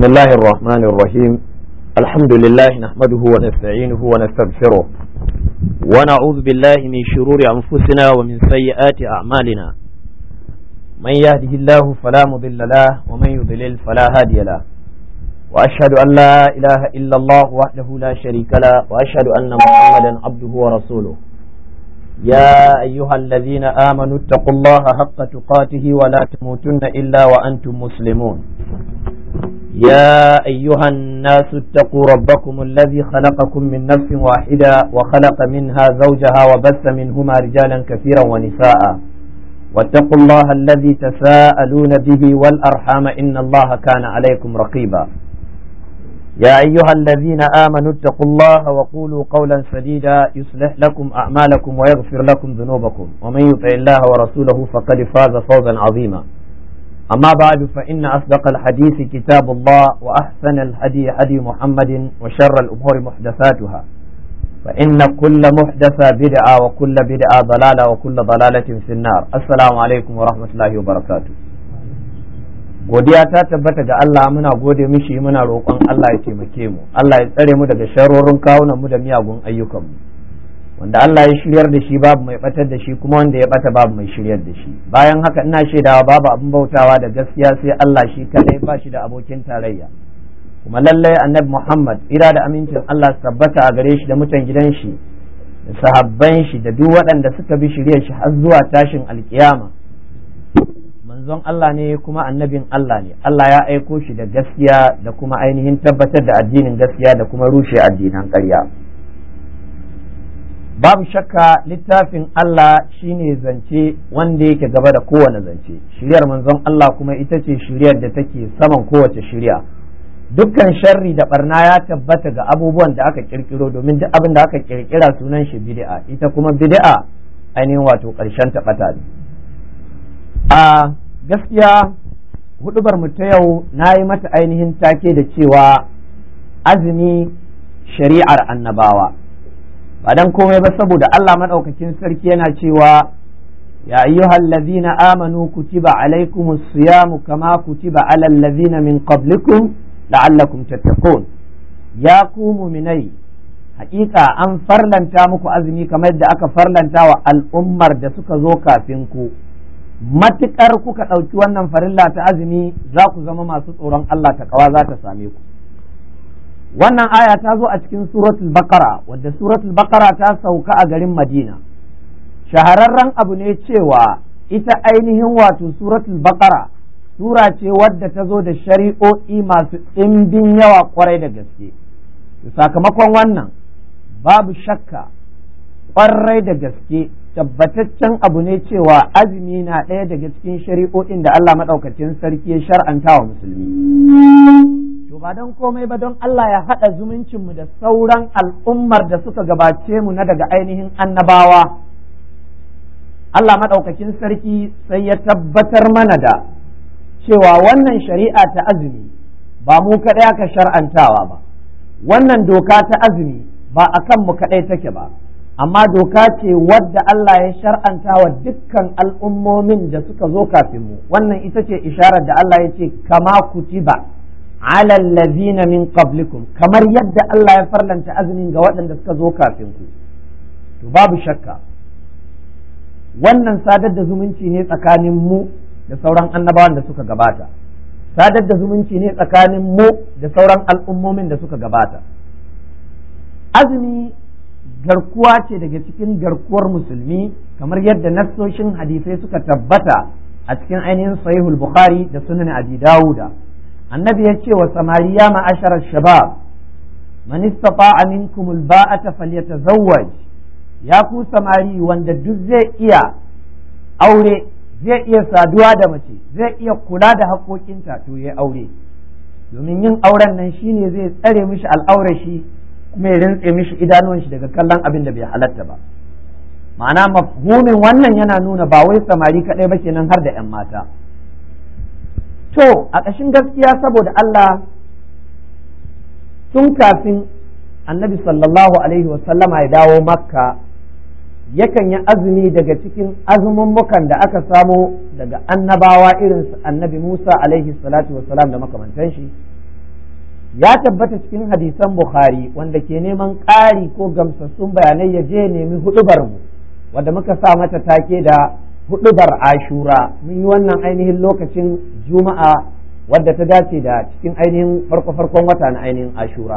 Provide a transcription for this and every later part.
بسم الله الرحمن الرحيم الحمد لله نحمده ونستعينه ونستغفره ونعوذ بالله من شرور أنفسنا ومن سيئات أعمالنا من يهده الله فلا مضل له ومن يضلل فلا هادي له وأشهد أن لا إله إلا الله وحده لا شريك له وأشهد أن محمدا عبده ورسوله يا أيها الذين آمنوا اتقوا الله حق تقاته ولا تموتن إلا وأنتم مسلمون يا أيها الناس اتقوا ربكم الذي خلقكم من نفس واحدة وخلق منها زوجها وبث منهما رجالا كثيرا ونساء واتقوا الله الذي تساءلون به والأرحام إن الله كان عليكم رقيبا يا أيها الذين آمنوا اتقوا الله وقولوا قولا سديدا يصلح لكم أعمالكم ويغفر لكم ذنوبكم ومن يطع الله ورسوله فقد فاز فوزا عظيما أما بعد فإن أصدق الحديث كتاب الله وأحسن الهدي هدي محمد وشر الأمور محدثاتها فإن كل محدثة بدعة وكل بدعة ضلالة وكل ضلالة في النار السلام عليكم ورحمة الله وبركاته godiya ta tabbata ga Allah muna gode mishi muna roƙon Allah ya taimake mu Allah ya tsare mu daga sharorin kawunan mu da miyagun ayyukan mu wanda Allah ya shiryar da shi babu mai batar da shi kuma wanda ya bata babu mai shiryar da shi bayan haka ina shaidawa babu abin bautawa da gaskiya sai Allah shi kadai ba shi da abokin tarayya kuma lallai annabi Muhammad ira da amincin Allah su tabbata a gare shi da mutan gidan shi da sahabban shi da duk waɗanda suka bi shiryar shi har zuwa tashin alkiyama manzon Allah ne kuma annabin Allah ne Allah ya aiko shi da gaskiya da kuma ainihin tabbatar da addinin gaskiya da kuma rushe addinan ƙarya. babu shakka littafin Allah shine zance wanda yake gaba da kowane zance shiryar manzon Allah kuma ita ce shiryar da take saman kowace shirya dukkan sharri da barna ya tabbata ga abubuwan da aka kirkiro domin duk abin da aka kirkira sunan shi bid'a ita kuma bid'a ainihin wato ƙarshen taɓata ne a gaskiya hudubar mu ta yau na yi mata ainihin take da cewa azumi shari'ar annabawa ba dan komai ba saboda Allah madaukakin sarki yana cewa ya ayyuhal ladzina amanu kutiba alaikumus siyamu kama kutiba alal ladzina min qablikum la'allakum tattaqun ya ku mu'minai haƙiƙa an farlanta muku azumi kamar da aka farlanta wa al'ummar da suka zo kafin ku matuƙar kuka ɗauki wannan farilla ta azumi za ku zama masu tsoron Allah ta kawa za ta same ku wannan aya ta zo a cikin suratul bakara wadda suratul bakara ta sauka a garin madina shahararren abu ne cewa ita ainihin wato suratul bakara sura ce wadda ta zo da shari'o'i masu ɗimbin yawa kwarai da gaske sakamakon wannan babu shakka kwarai da gaske tabbataccen abu ne cewa azumi na ɗaya daga cikin shari'o'in da Allah maɗaukacin sarki ya shar'anta wa musulmi to ba don komai ba don Allah ya haɗa zumuncinmu da sauran al'ummar da suka gabace mu na daga ainihin annabawa Allah maɗaukakin sarki sai ya tabbatar mana da cewa wannan shari'a ta azumi ba mu kaɗai aka shar'antawa ba wannan doka ta azumi ba a kan mu kaɗai take ba amma doka ce wadda Allah ya shar'anta wa dukkan al'ummomin da suka zo kafin mu wannan ita ce isharar da Allah ya ce kama kutiba ala allazina min qablikum kamar yadda Allah ya farlanta azumin ga waɗanda suka zo kafin ku to babu shakka wannan sadar da zumunci ne tsakanin mu da sauran annabawan da suka gabata sadar da zumunci ne tsakanin mu da sauran al'ummomin da suka gabata azumi garkuwa ce daga cikin garkuwar musulmi kamar yadda nassoshin hadisai suka tabbata a cikin ainihin sahihul bukhari da sunan abi dawuda annabi ya ce wa samari ya ma'ashar shabab man istata'a minkum alba'ata falyatazawwaj ya ku samari wanda duk zai iya aure zai iya saduwa da mace zai iya kula da haƙoƙinta to ya aure domin yin auren nan shine zai tsare mishi al'aurar shi kuma ya rintse mishi idanuwan shi daga kallon abin da bai halatta ba ma'ana mafhumin wannan yana nuna ba wai samari kaɗai ba kenan har da 'yan mata to a ƙashin gaskiya saboda Allah tun kafin annabi sallallahu alaihi wasallama ya dawo makka yakan yi azumi daga cikin azumummukan da aka samo daga annabawa irin su annabi musa alaihi salatu wasalam da makamantan shi ya tabbata cikin hadisan bukhari wanda ke neman ƙari ko gamsassun bayanai ya je nemi hudubar mu wanda muka sa mata take da hudubar ashura mun yi wannan ainihin lokacin juma'a wadda ta dace da cikin ainihin farko-farkon wata na ainihin ashura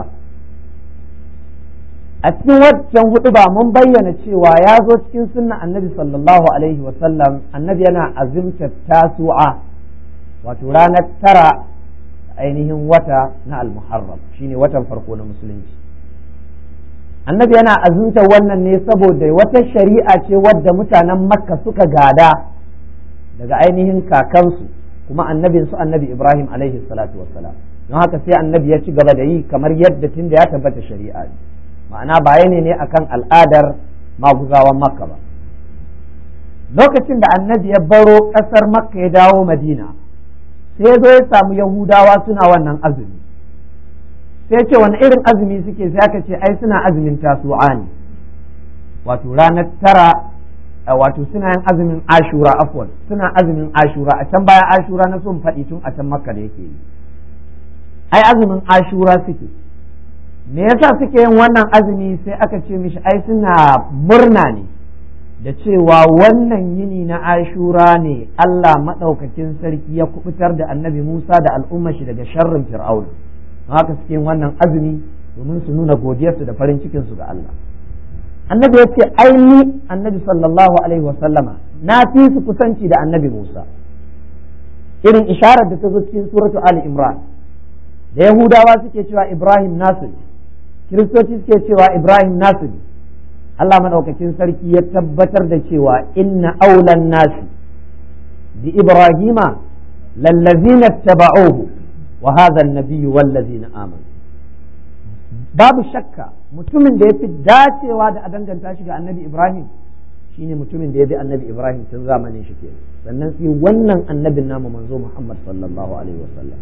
a cikin waccan hudu ba mun bayyana cewa ya zo cikin sunna annabi sallallahu alaihi wasallam annabi yana azimta tasu'a wato ranar tara ainihin wata na almuharram shine watan farko na musulunci annabi yana azumta wannan ne saboda wata shari'a ce wadda mutanen makka suka gada daga ainihin kakansu kuma annabin su annabi ibrahim alaihi salatu wassalam don haka sai annabi ya ci gaba da yi kamar yadda tun da ya tabbata shari'a ne ma'ana bayani ne akan al'adar maguzawan makka ba lokacin da annabi ya baro ƙasar makka ya dawo madina sai ya zo ya samu yahudawa suna wannan azumi sai ce wani irin azumi suke sai aka ce ai suna azumin tasu'a ne wato ranar tara wato suna yin azumin ashura afwan suna azumin ashura a can baya ashura na son faɗi tun a can makka da yake yi ai azumin ashura suke me yasa suke yin wannan azumi sai aka ce mishi ai suna murna ne da cewa wannan yini na ashura ne Allah maɗaukakin sarki ya kubutar da annabi Musa da al'ummar shi daga sharrin fir'auna haka suke yin wannan azumi domin su nuna godiyarsu da farin cikinsu ga Allah annabi ya ce ai ni annabi sallallahu alaihi wasallama na fi su kusanci da annabi Musa irin isharar da ta zo cikin suratu Ali Imran da Yahudawa suke cewa Ibrahim nasu ne Kiristoci suke cewa Ibrahim nasu ne Allah madaukakin sarki ya tabbatar da cewa inna aulan nasi bi Ibrahima lallazina taba'uhu wa hadha an-nabiyyu wallazina amanu babu shakka mutumin da ya fi dacewa da a danganta shi ga annabi Ibrahim shine mutumin da ya bi annabi Ibrahim tun zamanin shi ke sannan sai wannan annabin namu manzo Muhammad sallallahu alaihi wasallam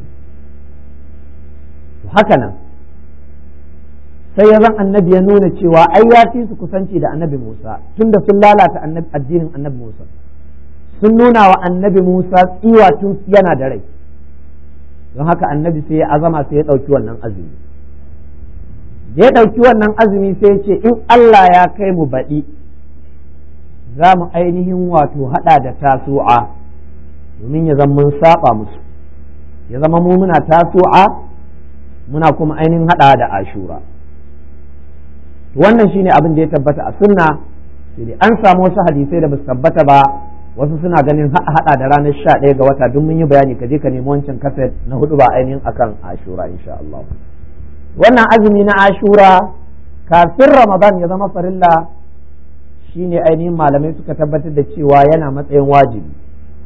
to haka nan sai ya zan annabi ya nuna cewa ai ya fi su kusanci da annabi Musa tunda sun lalata addinin annabi Musa sun nuna wa annabi Musa tsiwa tun yana da rai don haka annabi sai ya azama sai ya ɗauki wannan azumi ya ɗauki wannan azumi sai ya ce in Allah ya kai mu baɗi za mu ainihin wato haɗa da tasu'a domin ya zama mun saba musu ya zama mu muna tasu'a muna kuma ainihin haɗa da ashura wannan shine abin da ya tabbata a sunna sai dai an samu wasu hadisai da basu tabbata ba wasu suna ganin haɗa da ranar sha ɗaya ga wata duk mun yi bayani ka je ka nemi wancan kaset na hudu ba ainihin akan ashura insha Allah wannan azumi na ashura kafin ramadan ya zama farilla shine ainihin malamai suka tabbatar da cewa yana matsayin wajibi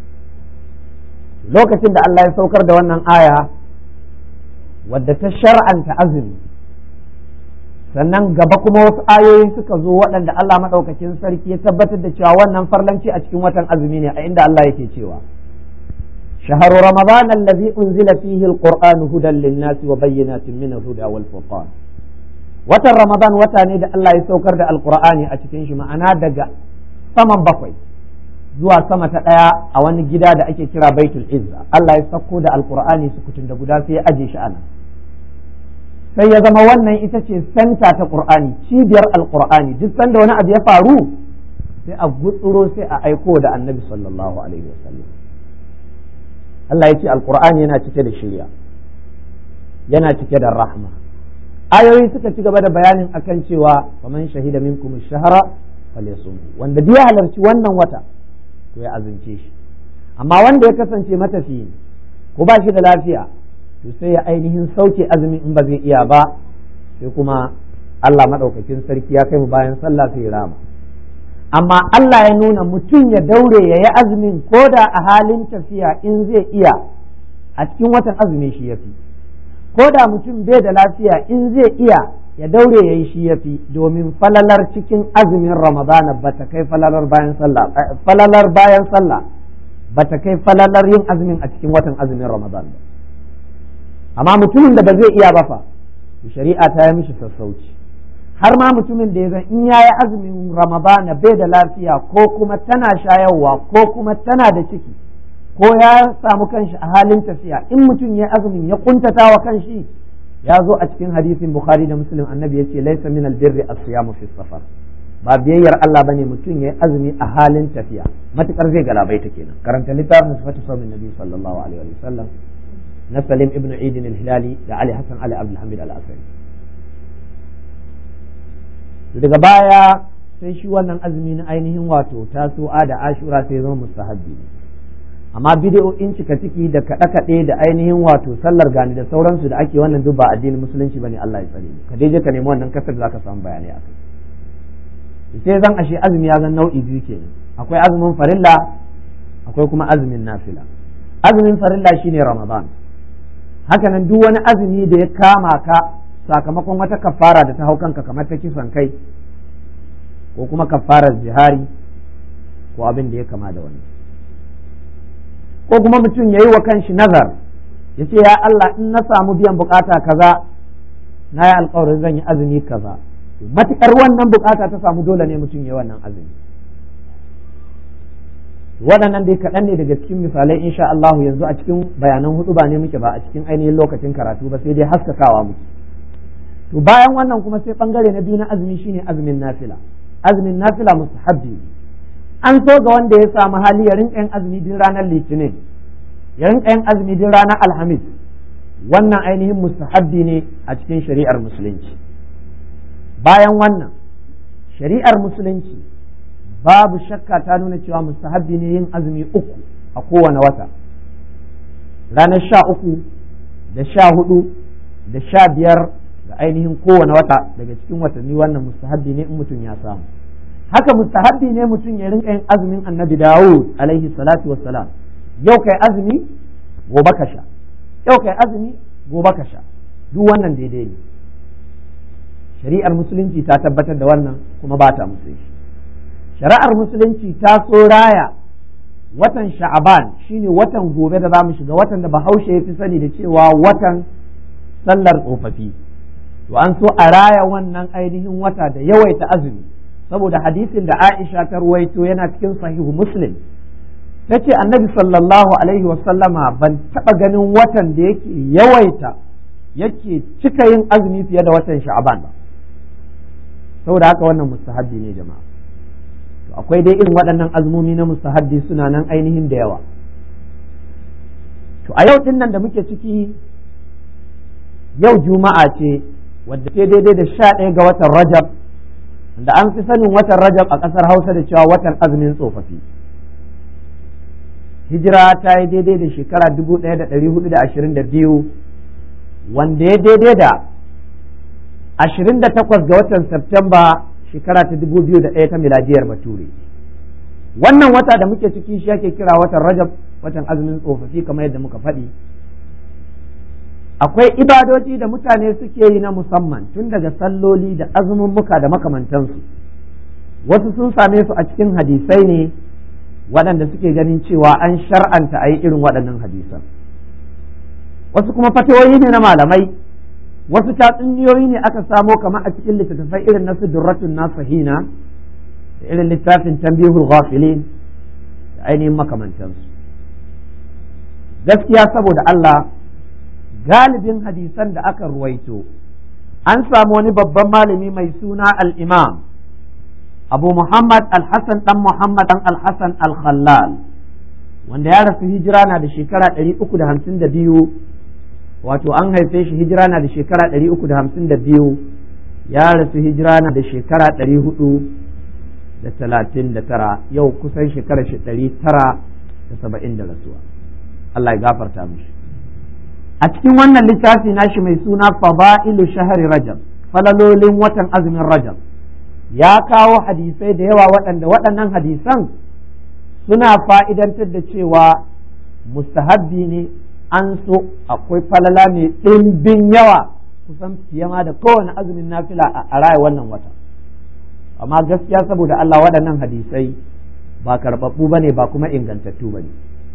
lokacin da Allah ya saukar da wannan aya wadda ta shar'anta azumi sannan gaba kuma wasu ayoyi suka zo waɗanda Allah maɗaukakin sarki ya tabbatar da cewa wannan farlanci a cikin watan azumi ne a inda Allah yake cewa شهر رمضان الذي أنزل فيه القرآن هدى للناس وبينات من الهدى والفرقان watan Ramadan wata ne da Allah ya saukar da Alƙur'ani a cikin shi ma'ana daga saman bakwai zuwa sama ta ɗaya a wani gida da ake kira Baitul Izza Allah ya sauko da Alƙur'ani su kutun da guda sai ya aje shi ana sai ya zama wannan ita ce santa ta Qur'ani cibiyar Alƙur'ani duk sanda wani abu ya faru sai a gutsuro sai a aiko da Annabi sallallahu alaihi wasallam Allah ya ce alkur'ani yana cike da shirya yana cike da rahma ayoyi suka ci gaba da bayanin akan cewa faman shahida minkum shahara falyasum wanda duk ya halarci wannan wata to ya azunce shi amma wanda ya kasance matafiyi ko ba shi da lafiya to sai ya ainihin sauke azumin in ba zai iya ba sai kuma Allah madaukakin sarki ya kai mu bayan sallah sai ya rama amma Allah ya nuna mutum ya daure ya yi azumin ko da a halin tafiya in zai iya a cikin watan azumi shi ya fi ko da mutum bai da lafiya in zai iya ya daure ya yi shi ya fi domin falalar cikin azumin ramadana ba ta kai falalar bayan sallah falalar bayan sallah ba ta kai falalar yin azumin a cikin watan azumin ramadan ba amma mutumin da ba zai iya ba fa shari'a ta yi mishi sassauci har ma mutumin da ya zan in yayi azumin ramadana bai da lafiya ko kuma tana shayarwa ko kuma tana da ciki ko ya samu kanshi a halin tafiya in mutum ya azumin ya kuntata wa kanshi ya zo a cikin hadisin bukhari da muslim annabi ya ce laisa min albirri as-siyamu fi safar ba biyayyar Allah bane mutum yayi azumi a halin tafiya matukar zai galabaita kenan karanta littafin sifatu sawmin nabi sallallahu alaihi wa sallam na Salim ibn Eid al-Hilali da Ali Hassan Ali Abdul Hamid al-Asari daga baya sai shi wannan azumi na ainihin wato tasu'a da ashura sai zama mustahabbi amma bidiyoyin cika ciki da kaɗe-kaɗe da ainihin wato sallar gani da sauransu da ake wannan duk ba addinin musulunci bane Allah ya tsare ka dai je ka nemi wannan kasar da zaka samu bayanai akai sai zan ashe azumi ya zan nau'i biyu kenan akwai azumin farilla akwai kuma azumin nafila azumin farilla shine ramadan hakanan duk wani azumi da ya kama ka sakamakon wata kafara da ta hau kanka kamar ta kisan kai ko kuma kafarar jihari ko abin da ya kama da wani ko kuma mutum ya yi wa kanshi nazar ya ce ya Allah in na samu biyan bukata kaza na yi alkawarin zan yi azumi kaza matukar wannan bukata ta samu dole ne mutum ya wannan azumi waɗannan dai kaɗan ne daga cikin misalai insha Allah yanzu a cikin bayanan hudu ba ne muke ba a cikin ainihin lokacin karatu ba sai dai haskakawa muke to bayan wannan kuma sai bangare na biyu na azumi shine azumin nafila azumin nafila mustahabbi an so ga wanda ya samu hali ya rinka yin azumi din ranar litinin ya rinka yin azumi din ranar alhamis wannan ainihin mustahabbi ne a cikin shari'ar musulunci bayan wannan shari'ar musulunci babu shakka ta nuna cewa mustahabbi ne yin azumi uku a kowane wata ranar sha uku da sha hudu da sha biyar da ainihin kowane wata daga cikin watanni wannan mustahabbi ne in mutum ya samu haka mustahabbi ne mutum ya rinka yin azumin annabi dawud alaihi salatu wassalam yau kai azumi gobe ka sha yau kai azumi gobe ka sha duk wannan daidai ne shari'ar musulunci ta tabbatar da wannan kuma ba ta musulunci shari'ar musulunci ta so raya watan sha'aban shine watan gobe da za mu shiga watan da bahaushe ya fi sani da cewa watan sallar tsofaffi to an so a raya wannan ainihin wata da yawaita azumi saboda hadisin da Aisha ta ruwaito yana cikin sahihu Muslim tace annabi sallallahu alaihi wasallama ban taba ganin watan da yake yawaita yake cika yin azumi fiye da watan sha'aban ba saboda haka wannan mustahabbi ne jama'a to akwai dai irin waɗannan azumomi na mustahabbi suna nan ainihin da yawa to a yau din nan da muke ciki yau juma'a ce wadda ke daidai da sha ɗaya ga watan rajab da an fi sanin watan rajab a ƙasar hausa da cewa watan azumin tsofaffi hijira ta yi daidai da shekara dubu ɗaya da ɗari hudu da ashirin da biyu wanda ya daidai da ashirin da takwas ga watan Septemba shekara ta dubu biyu da ɗaya ta miladiyar bature wannan wata da muke ciki shi ake kira watan rajab watan azumin tsofaffi kamar yadda muka faɗi akwai ibadoji da mutane suke yi na musamman tun daga salloli da azumin muka da makamantansu wasu sun same su a cikin hadisai ne waɗanda suke ganin cewa an shar'anta a yi irin waɗannan hadisan wasu kuma fatawoyi ne na malamai wasu tatsuniyoyi ne aka samo kamar a cikin littattafai irin na sudurratun nasahina da irin littafin tambihul ghafilin da ainihin makamantansu gaskiya saboda Allah galibin hadisan da aka ruwaito an samu wani babban malami mai suna al-imam abu muhammad al-hassan dan muhammad dan al-hassan al-khallal wanda ya rasu hijira na da shekara 352 wato an haife shi hijira na da shekara 352 ya rasu hijira na da shekara 439 yau kusan shekara 970 da rasuwa Allah ya gafarta mishi a cikin wannan littafi nashi mai suna fada'ilu shahari rajab falalolin watan azumin rajab ya kawo hadisai da yawa waɗanda waɗannan hadisan suna fa'idantar da cewa mustahabbi ne an so akwai falala mai ɗimbin yawa kusan fiye ma da kowane azumin nafila a raya wannan wata amma gaskiya saboda Allah waɗannan hadisai ba karɓaɓɓu ba ne ba kuma ingantattu ba ne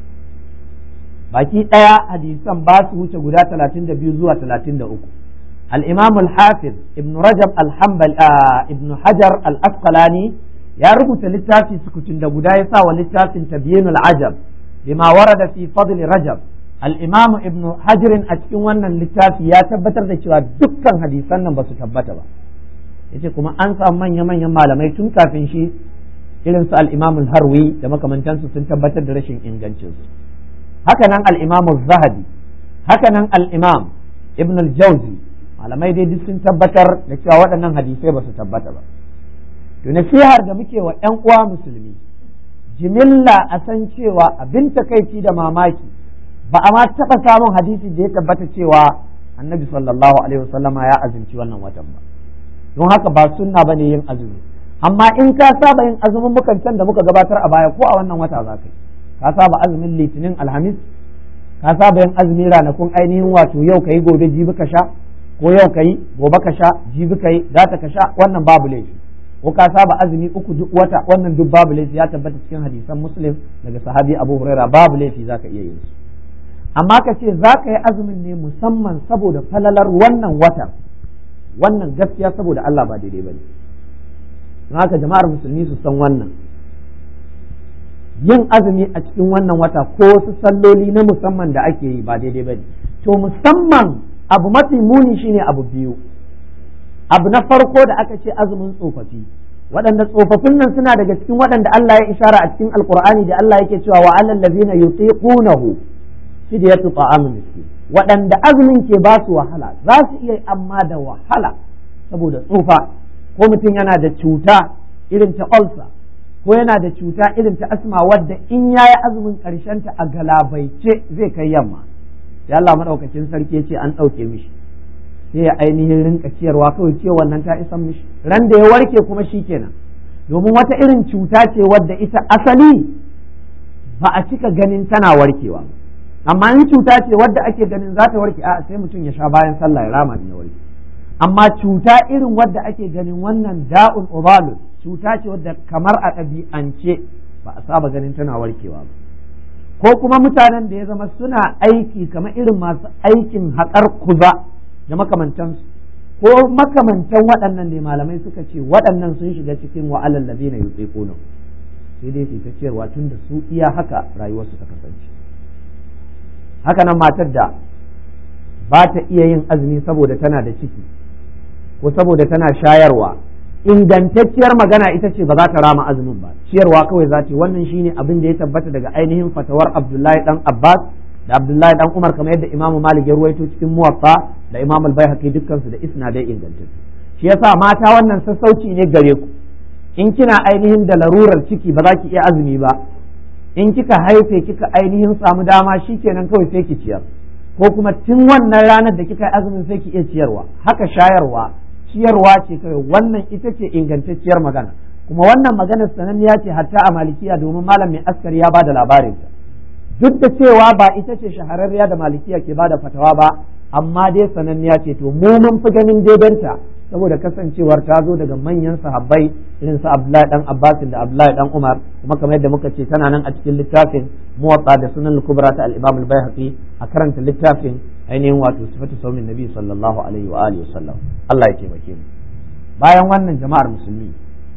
baki ɗaya hadisan ba su wuce guda talatin da biyu zuwa talatin da uku الإمام الحافظ ابن رجب الحنبل آه ابن حجر الأسقلاني يا ربط للتافي سكتين دا قدا يسا وللتافي تبيين العجب بما ورد في فضل رجب al-imamu ibnu hajirin a cikin wannan littafi ya tabbatar da cewa dukkan hadisan nan ba su tabbata ba yace kuma an samu manya-manyan malamai tun kafin shi irin su al-imam harwi da makamantansu sun tabbatar da rashin ingancinsu haka nan al-imam zahabi haka nan al-imam ibn al-jawzi malamai dai duk sun tabbatar da cewa waɗannan hadisai ba su tabbata ba to nasihar da muke wa ƴan uwa musulmi jimilla a san cewa abin takaici da mamaki ba a ma taɓa samun hadisi da ya tabbata cewa annabi sallallahu alaihi wasallama ya azumci wannan watan ba don haka ba sunna bane yin azumi amma in ka saba yin azumin mukan can da muka gabatar a baya ko a wannan wata za ka yi ka saba azumin litinin alhamis ka saba yin azumi ranakun ainihin wato yau ka yi gobe jibi ka sha ko yau ka yi gobe ka sha jibi ka yi gata ka sha wannan babu laifi ko ka saba azumi uku duk wata wannan duk babu laifi ya tabbata cikin hadisan muslim daga sahabi abu huraira babu laifi za ka iya yin su amma ka ce za ka yi azumin ne musamman saboda falalar wannan watan wannan gaskiya saboda Allah ba daidai ba ne don haka jama'ar musulmi su san wannan yin azumi a cikin wannan wata ko wasu salloli na musamman da ake yi ba daidai ba ne to musamman abu mafi muni shine abu biyu abu na farko da aka ce azumin tsofaffi waɗanda tsofaffin nan suna daga cikin waɗanda Allah ya ishara a cikin alkur'ani da Allah yake cewa wa alal ladzina yutiqunahu fidyatu ta'amun miskin waɗanda azumin ke ba su wahala za su iya amma da wahala saboda tsufa ko mutum yana da cuta irin ta ulcer ko yana da cuta irin ta asma wadda in ya yi azumin ta a galabaice zai kai yamma sai Allah maɗaukakin sarki ya ce an ɗauke mishi sai ya ainihin rinka ciyarwa kawai ce wannan ta isan mishi ran da ya warke kuma shi kenan domin wata irin cuta ce wadda ita asali ba a cika ganin tana warkewa amma in cuta ce wadda ake ganin za ta warke a sai mutum ya sha bayan sallah ya rama ya warke amma cuta irin wadda ake ganin wannan da'un ubalun cuta ce wadda kamar a ɗabi'ance ba a saba ganin tana warkewa ba ko kuma mutanen da ya zama suna aiki kamar irin masu aikin haƙar kuza da makamantansu ko makamantan waɗannan ne malamai suka ce waɗannan sun shiga cikin wa'alan ladina yutsiquna sai dai su ta cewa tun da su iya haka rayuwarsu ta kasance haka nan matar da ba ta iya yin azumi saboda tana da ciki ko saboda tana shayarwa ingantacciyar magana ita ce ba za ta rama azumin ba ciyarwa kawai za ta wannan shine abin da ya tabbata daga ainihin fatawar Abdullahi dan Abbas da Abdullahi dan Umar kamar yadda Imam Malik ya ruwaito cikin Muwatta da Imam Al-Baihaqi dukkan su da isnadai ingantattu shi yasa mata wannan sassauci ne gare ku in kina ainihin da larurar ciki ba za ki iya azumi ba in kika haife kika ainihin samu dama shikenan kawai sai ki ciyar ko kuma tun wannan ranar da kika yi azumin sai ki iya ciyarwa haka shayarwa ciyarwa ce kawai wannan ita ce ingantacciyar magana kuma wannan maganar sananniya ce hatta a malikiya domin malam mai askari ya bada labarin ta duk da cewa ba ita ce shahararriya da malikiya ke bada fatawa ba amma dai sananniya ce to mu mun fi ganin daidanta saboda kasancewar ta zo daga manyan sahabbai irin su Abdullahi dan Abbas da Abdullahi dan Umar kuma kamar yadda muka ce tana nan a cikin littafin Muwatta da Sunan al-Kubra ta al-Imam al-Baihaqi a karanta littafin ainihin wato sifatu saumin Nabi sallallahu alaihi wa alihi wasallam Allah ya taimake mu bayan wannan jama'ar musulmi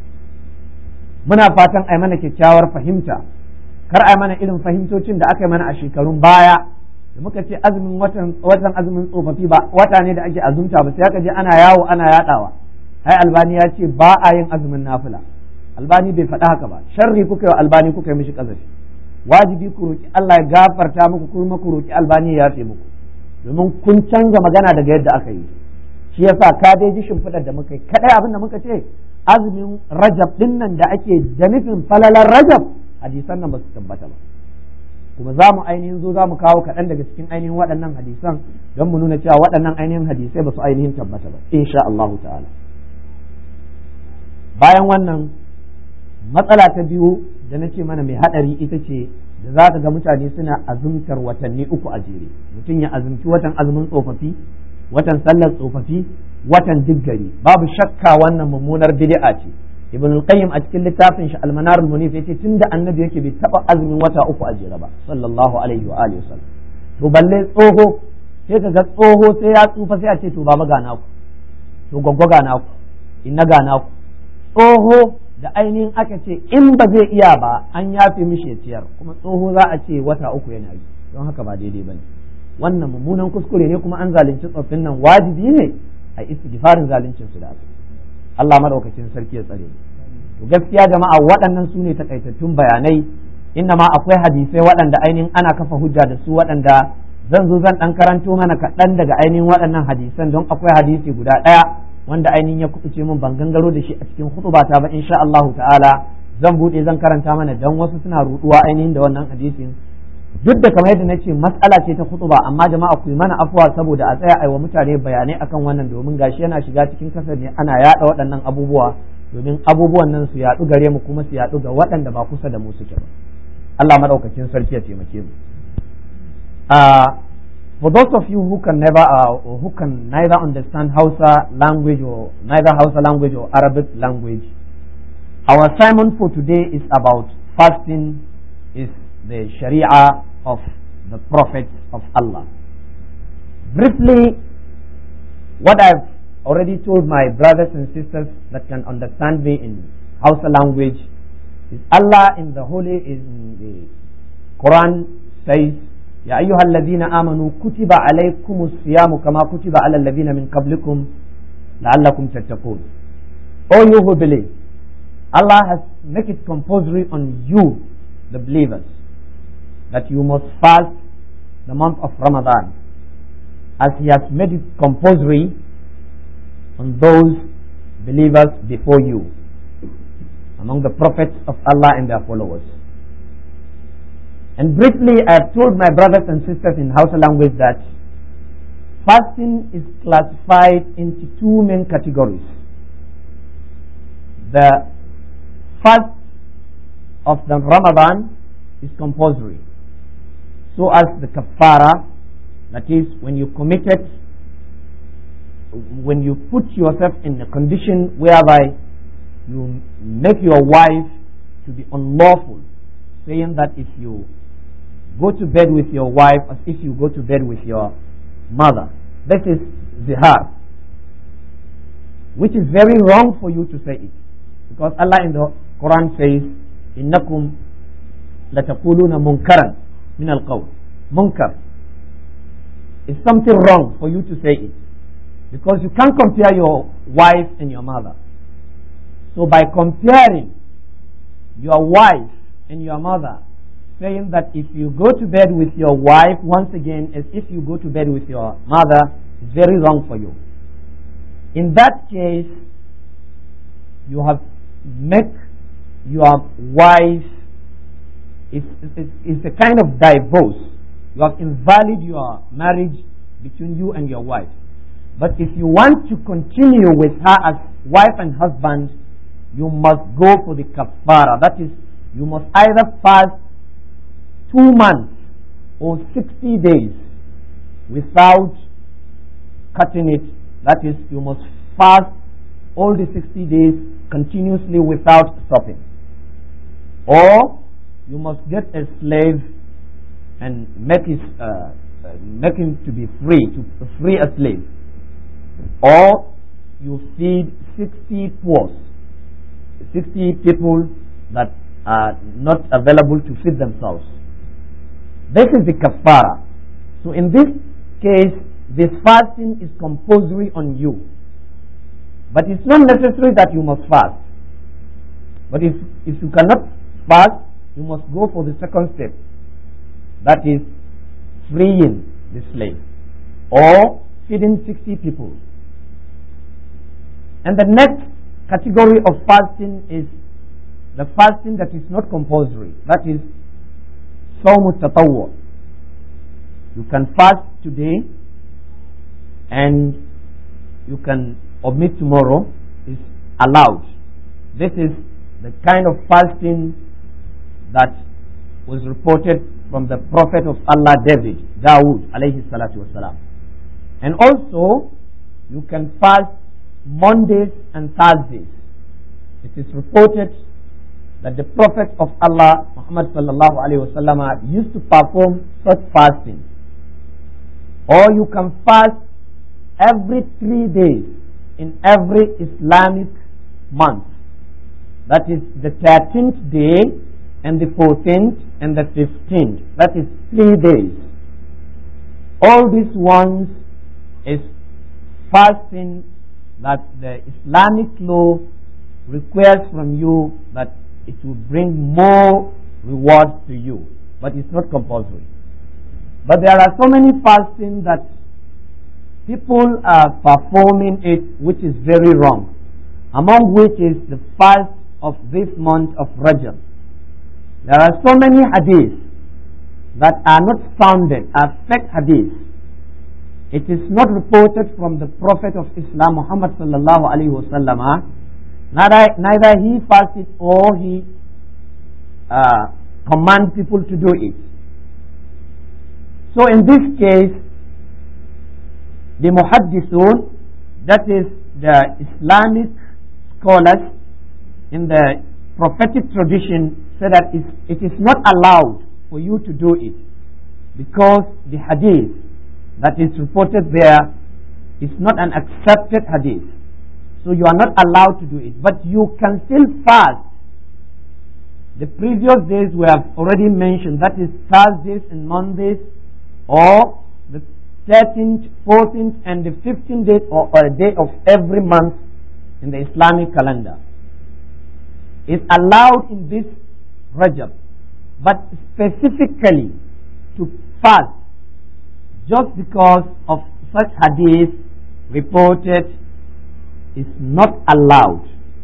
muna fatan ai mana kyakkyawar fahimta kar ai mana irin fahimtocin da aka yi mana a shekarun baya da muka ce azumin watan watan azumin tsofaffi ba wata ne da ake azumta ba sai aka je ana yawo ana yadawa ai albani ya ce ba a yin azumin nafila albani bai faɗa haka ba sharri kuka yi wa albani kuka yi mishi kazafi wajibi ku roki Allah ya gafarta muku kuma ku roki albani ya yafe muku domin kun canza magana daga yadda aka yi shi yasa ka dai ji shimfiɗar da muka yi kadai abin da muka ce azumin rajab din nan da ake da nufin falalar rajab hadisan nan ba su tabbata ba kuma za mu ainihin zo za mu kawo kaɗan daga cikin ainihin waɗannan hadisan don mu nuna cewa waɗannan ainihin hadisai ba su ainihin tabbata ba insha Allah ta'ala bayan wannan matsala ta biyu da na ce mana mai haɗari ita ce da za ka ga mutane suna azumtar watanni uku a jere mutum ya azumci watan azumin tsofaffi watan sallar tsofaffi watan diggari babu shakka wannan mummunar bid'a ce ibn al-qayyim a cikin littafin shi al-manar al-munif yace tunda annabi yake bai taba azumin wata uku a jere ba sallallahu alaihi wa alihi wasallam to balle tsoho sai ka ga tsoho sai ya tsufa sai a ce to baba ga naku to gwaggwa ga naku inna ga naku tsoho da ainihin aka ce in ba zai iya ba an yafe mishi ya ciyar kuma tsoho za a ce wata uku yana yi don haka ba daidai bane wannan mummunan kuskure ne kuma an zalunci tsoffin nan wajibi ne a istighfarin zaluncin su da aka Allah madaukakin sarki ya tsare to gaskiya jama'a waɗannan su ne takaitattun bayanai inna ma akwai hadisai waɗanda ainihin ana kafa hujja da su waɗanda zan zo zan ɗan karanto mana kaɗan daga ainihin waɗannan hadisan don akwai hadisi guda ɗaya wanda ainihin ya kuɓuce min ban gangaro da shi a cikin hutubata ba insha Allahu ta'ala zan buɗe zan karanta mana dan wasu suna ruɗuwa ainihin da wannan hadisin duk da kamar yadda nace matsala ce ta ba amma jama'a ku yi mana afuwa saboda a tsaya aiwa mutane bayanai akan wannan domin gashi yana shiga cikin kasar ne ana yaɗa waɗannan abubuwa domin abubuwan nan su yaɗu gare mu kuma su yaɗu ga waɗanda ba kusa da mu suke ba Allah madaukakin sarki ya taimake mu uh, for those of you who can never uh, who can neither understand Hausa language or neither Hausa language or Arabic language our sermon for today is about fasting is the Sharia of the prophets of Allah briefly what I've already told my brothers and sisters that can understand me in Hausa language is Allah in the holy in the Quran says يا أيها الذين آمنوا كتب عليكم الصيام كما كتب على الذين من قبلكم لعلكم تتقون O you who believe Allah has make it compulsory on you the believers that you must fast the month of Ramadan as he has made it compulsory on those believers before you among the prophets of Allah and their followers and briefly, I have told my brothers and sisters in Hausa language that fasting is classified into two main categories. The fast of the Ramadan is compulsory, so as the kafara, that is, when you committed, when you put yourself in a condition whereby you make your wife to be unlawful, saying that if you go to bed with your wife as if you go to bed with your mother. This is zihar, which is very wrong for you to say it. Because Allah in the Quran says, إنكم لتقولون منكرا من القول munkar is something wrong for you to say it because you can't compare your wife and your mother so by comparing your wife and your mother saying that if you go to bed with your wife once again as if you go to bed with your mother is very wrong for you. In that case, you have make your wife is is a kind of divorce. You have invalid your marriage between you and your wife. But if you want to continue with her as wife and husband, you must go for the kafara. That is, you must either fast two months or 60 days without cutting it. That is, you must fast all the 60 days continuously without stopping. Or you must get a slave and make, his, uh, make him to be free, to free a slave. Or you feed 60 poor, 60 people that are not available to feed themselves. This is the kafara. So in this case, this fasting is compulsory on you. But it's not necessary that you must fast. But if, if you cannot fast, you must go for the second step. That is freeing the slave or feeding 60 people. And the next category of fasting is the fasting that is not compulsory. That is صوم التطوع you can fast today and you can omit tomorrow is allowed this is the kind of fasting that was reported from the prophet of Allah David Dawood alayhi salatu wasalam and also you can fast Mondays and Thursdays it is reported that the Prophet of Allah, Muhammad sallallahu alayhi wasallam, used to perform such fasting. Or you can fast every three days in every Islamic month. That is the 13th day and the 14th and the 15th. That is three days. all these ones is fasting that the Islamic law requires from you that it will bring more rewards to you, but it's not compulsory. But there are so many fasting that people are performing it which is very wrong, among which is the fast of this month of Rajab. There are so many hadiths that are not founded, are fake hadiths. It is not reported from the Prophet of Islam, Muhammad sallallahu alaihi wasallam. Neither, neither he fasted or he uh, command people to do it. So in this case, the muhaddisun, that is the Islamic scholars in the prophetic tradition, say that it is not allowed for you to do it because the hadith that is reported there is not an accepted hadith. So you are not allowed to do it. But you can still fast. The previous days we have already mentioned, that is Thursdays and Mondays, or the 13th, 14th, and the 15th day or, or day of every month in the Islamic calendar. Is allowed in this Rajab, but specifically to fast just because of such hadith reported is not allowed.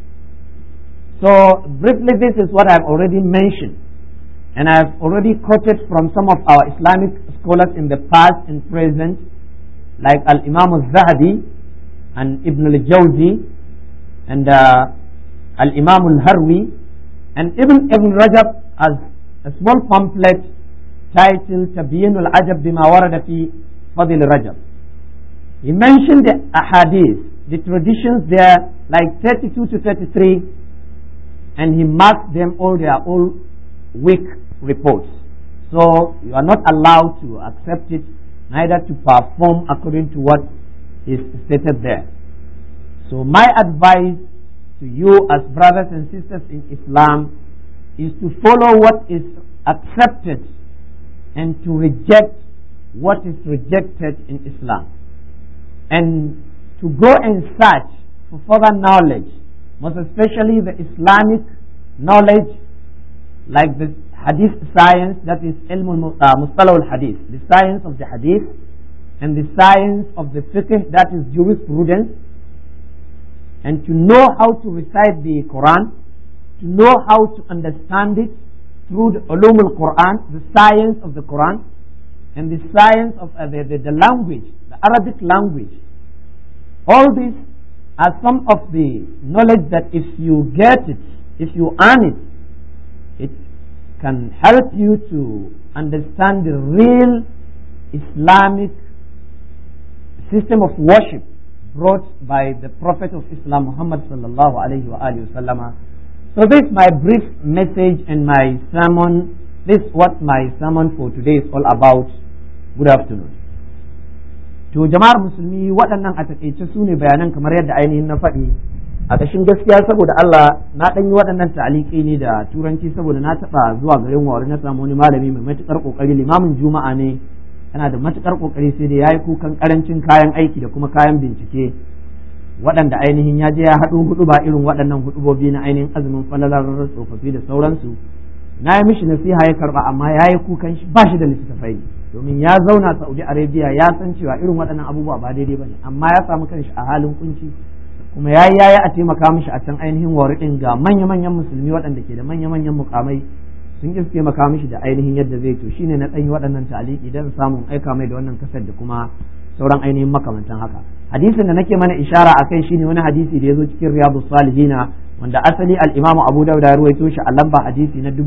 So briefly this is what I've already mentioned and I've already quoted from some of our Islamic scholars in the past and present like Al-Imam al-Zahabi and Ibn al-Jawzi and uh, Al-Imam al-Harwi and even Ibn Rajab as a small pamphlet titled Tabiyin al-Ajab bima warada fi Fadil Rajab. He mentioned the ahadith, the traditions there, like 32 to 33, and he marked them all, they are all weak reports. So you are not allowed to accept it, neither to perform according to what is stated there. So my advice to you as brothers and sisters in Islam is to follow what is accepted and to reject what is rejected in Islam. And to go and search for further knowledge, most especially the Islamic knowledge, like the Hadith science, that is ilm uh, mustalah al-Hadith, the science of the Hadith, and the science of the fiqh, that is jurisprudence, and to know how to recite the Quran, to know how to understand it through the ulum al-Quran, the science of the Quran, and the science of uh, the, the, the language, the Arabic language. All these are some of the knowledge that if you get it, if you earn it, it can help you to understand the real Islamic system of worship brought by the Prophet of Islam Muhammad sallallahu alayhi wa alihi So this is my brief message and my sermon. This is what my sermon for today is all about. Good afternoon. To jama'ar musulmi waɗannan a taƙaice su ne bayanan kamar yadda ainihin na faɗi a ƙashin gaskiya saboda Allah na ɗan yi waɗannan ta'aliki ne da turanci saboda na taɓa zuwa garin wari na samu wani malami mai matuƙar ƙoƙari limamin juma'a ne yana da matuƙar ƙoƙari sai dai ya yi kukan ƙarancin kayan aiki da kuma kayan bincike waɗanda ainihin ya je ya haɗu hudu ba irin waɗannan hudubobi na ainihin azumin falalar tsofaffi da sauransu na yi mishi nasiha ya karɓa amma ya yi kukan shi ba shi da littattafai domin ya zauna saudi arabia ya san cewa irin waɗannan abubuwa ba daidai ba ne amma ya samu kanshi a halin kunci kuma ya yi yaya a taimaka mishi a can ainihin wariɗin ga manya-manyan musulmi waɗanda ke da manya-manyan mukamai sun ƙi taimaka mishi da ainihin yadda zai to shine na ɗanyi waɗannan taliki don samun aika mai da wannan kasar da kuma sauran ainihin makamantan haka hadisin da nake mana ishara a kai shine wani hadisi da ya zo cikin riyadu salihina wanda asali al-imam abu dauda ya ruwaito shi a lamba hadisi na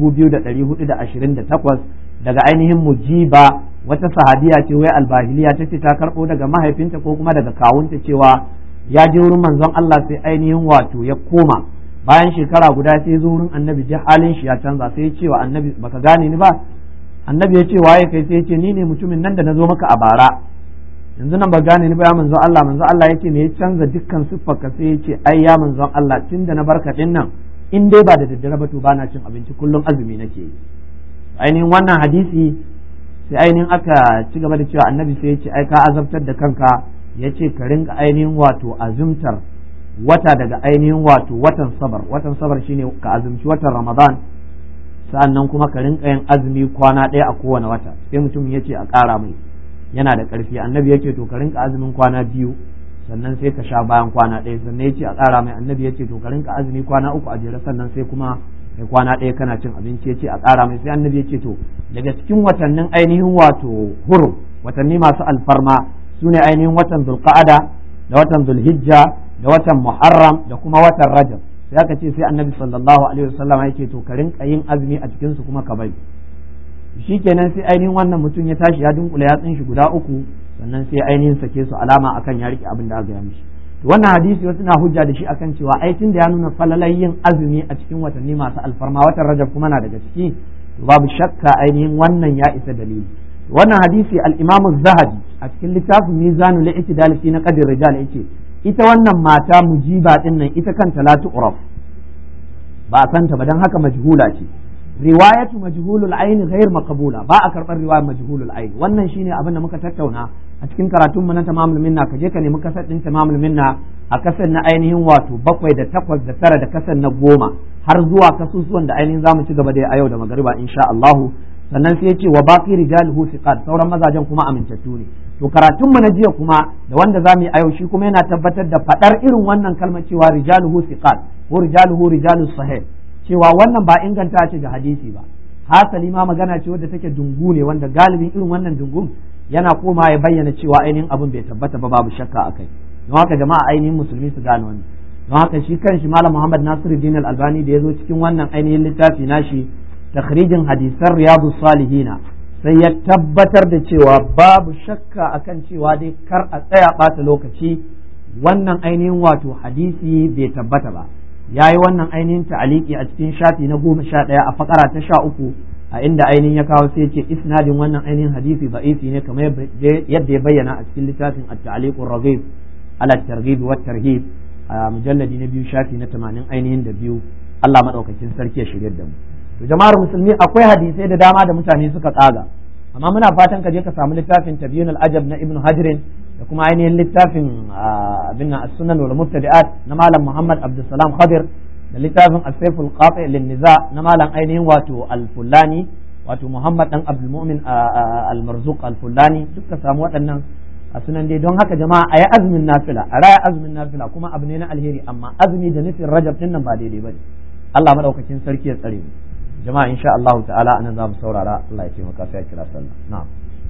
2428 daga ainihin mujiba wata sahabiya ce wai albahiliya ta ce ta karbo daga mahaifinta ko kuma daga kawunta cewa ya je wurin manzon Allah sai ainihin wato ya koma bayan shekara guda sai zo wurin annabi ji halin shi ya canza sai ya ce wa annabi baka gane ni ba annabi ya ce waye kai sai ya ce ni ne mutumin nan da na zo maka a bara yanzu nan ba gane ni ba ya manzon Allah manzon Allah yake me ya canza dukkan siffarka sai ya ce ai ya manzon Allah tunda na barka din nan in dai ba da daddare ba to ba na cin abinci kullum azumi nake yi ainihin wannan hadisi sai ainihin aka ci gaba da cewa annabi sai ya ce ai ka azabtar da kanka ya ce ka rinka ainihin wato azumtar wata daga ainihin wato watan sabar watan sabar shine ka azumci watan ramadan sa'annan kuma ka rinka yin azumi kwana ɗaya a kowane wata sai mutum ya ce a ƙara mai yana da ƙarfi annabi ya ce to ka rinka azumin kwana biyu sannan sai ka sha bayan kwana ɗaya sannan ya ce a ƙara mai annabi ya ce to ka rinka azumi kwana uku a jere sannan sai kuma kai kwana ɗaya kana cin abinci ya ce a ƙara mai sai annabi ya ce to daga cikin watannin ainihin wato hurum watanni masu alfarma su ne ainihin watan zulqa'ada da watan zulhijja da watan muharram da kuma watan rajab sai aka ce sai annabi sallallahu alaihi wasallam ya ce to ka rinka yin azumi a cikin su kuma ka bari shikenan sai ainihin wannan mutum ya tashi ya dunkule yatsun shi guda uku sannan sai ainihin sake su alama akan ya rike abin da aka yi mishi to wannan hadisi wasu na hujja da shi akan cewa ai tun da ya nuna falalai yin azumi a cikin watanni masu alfarma watan rajab kuma na daga ciki to babu shakka ainihin wannan ya isa dalili wannan hadisi al-imamu zahabi a cikin littafin mizanul i'tidal fi naqdir rijal yace ita wannan mata mujiba din nan ita kanta la tu'raf ba a santa ba dan haka majhula ce riwayatu majhulul ayn ghair maqbula ba a karbar riwayar majhulul ayn wannan shine abin da muka tattauna a cikin karatunmu na tamamul minna ka je ka nemi kasar din tamamul minna a kasar na ainihin wato bakwai da takwas da tara da kasar na goma har zuwa kasusuwan da ainihin zamu ci gaba da a yau da magariba insha Allah sannan sai ya ce wa baqi rijaluhu thiqat sauran mazajen kuma amintattu ne to karatunmu na jiya kuma da wanda zamu yi a yau shi kuma yana tabbatar da fadar irin wannan kalmar cewa rijaluhu thiqat ko rijaluhu rijalus sahih cewa wannan ba inganta ce ga hadisi ba hasali ma magana ce wadda take dungu ne wanda galibin irin wannan dungun yana koma ya bayyana cewa ainihin abin bai tabbata ba babu shakka a kai don haka jama'a ainihin musulmi su gane wannan don haka shi kanshi malam muhammad nasiruddin al-albani da ya zo cikin wannan ainihin littafi nashi takhrijin hadisan riyadu salihina sai ya tabbatar da cewa babu shakka akan cewa dai kar a tsaya ɓata lokaci wannan ainihin wato hadisi bai tabbata ba ya yi wannan ainihin ta'aliki a cikin shafi na goma sha ɗaya a fakara ta sha uku a inda ainihin ya kawo sai ce isnadin wannan ainihin hadisi da'isi ne kamar yadda ya bayyana a cikin littafin at-ta'liqur raghib ala targhib wa tarhib a mujalladi na biyu shafi na tamanin ainihin da biyu Allah madaukakin sarki ya shirye da mu to jama'ar musulmi akwai hadisai da dama da mutane suka tsaga amma muna fatan ka je ka samu littafin tabyun al-ajab na ibnu hajrin da kuma ainihin littafin abin nan as-sunan wal mubtadi'at na malam Muhammad Abdulsalam Khadir da littafin as-sayf al-qati' lin-niza na malam ainihin wato al-Fulani wato Muhammad dan Abdul Mu'min al-Marzuq al-Fulani duka samu waɗannan a sunan dai don haka jama'a a yi azumin nafila a raya azumin nafila kuma abu ne na alheri amma azumi da nufin rajab din nan ba daidai bane Allah madaukakin sarki ya tsare mu jama'a insha Allah ta'ala anan za mu saurara Allah ya taimaka sai ya kira sallah na'am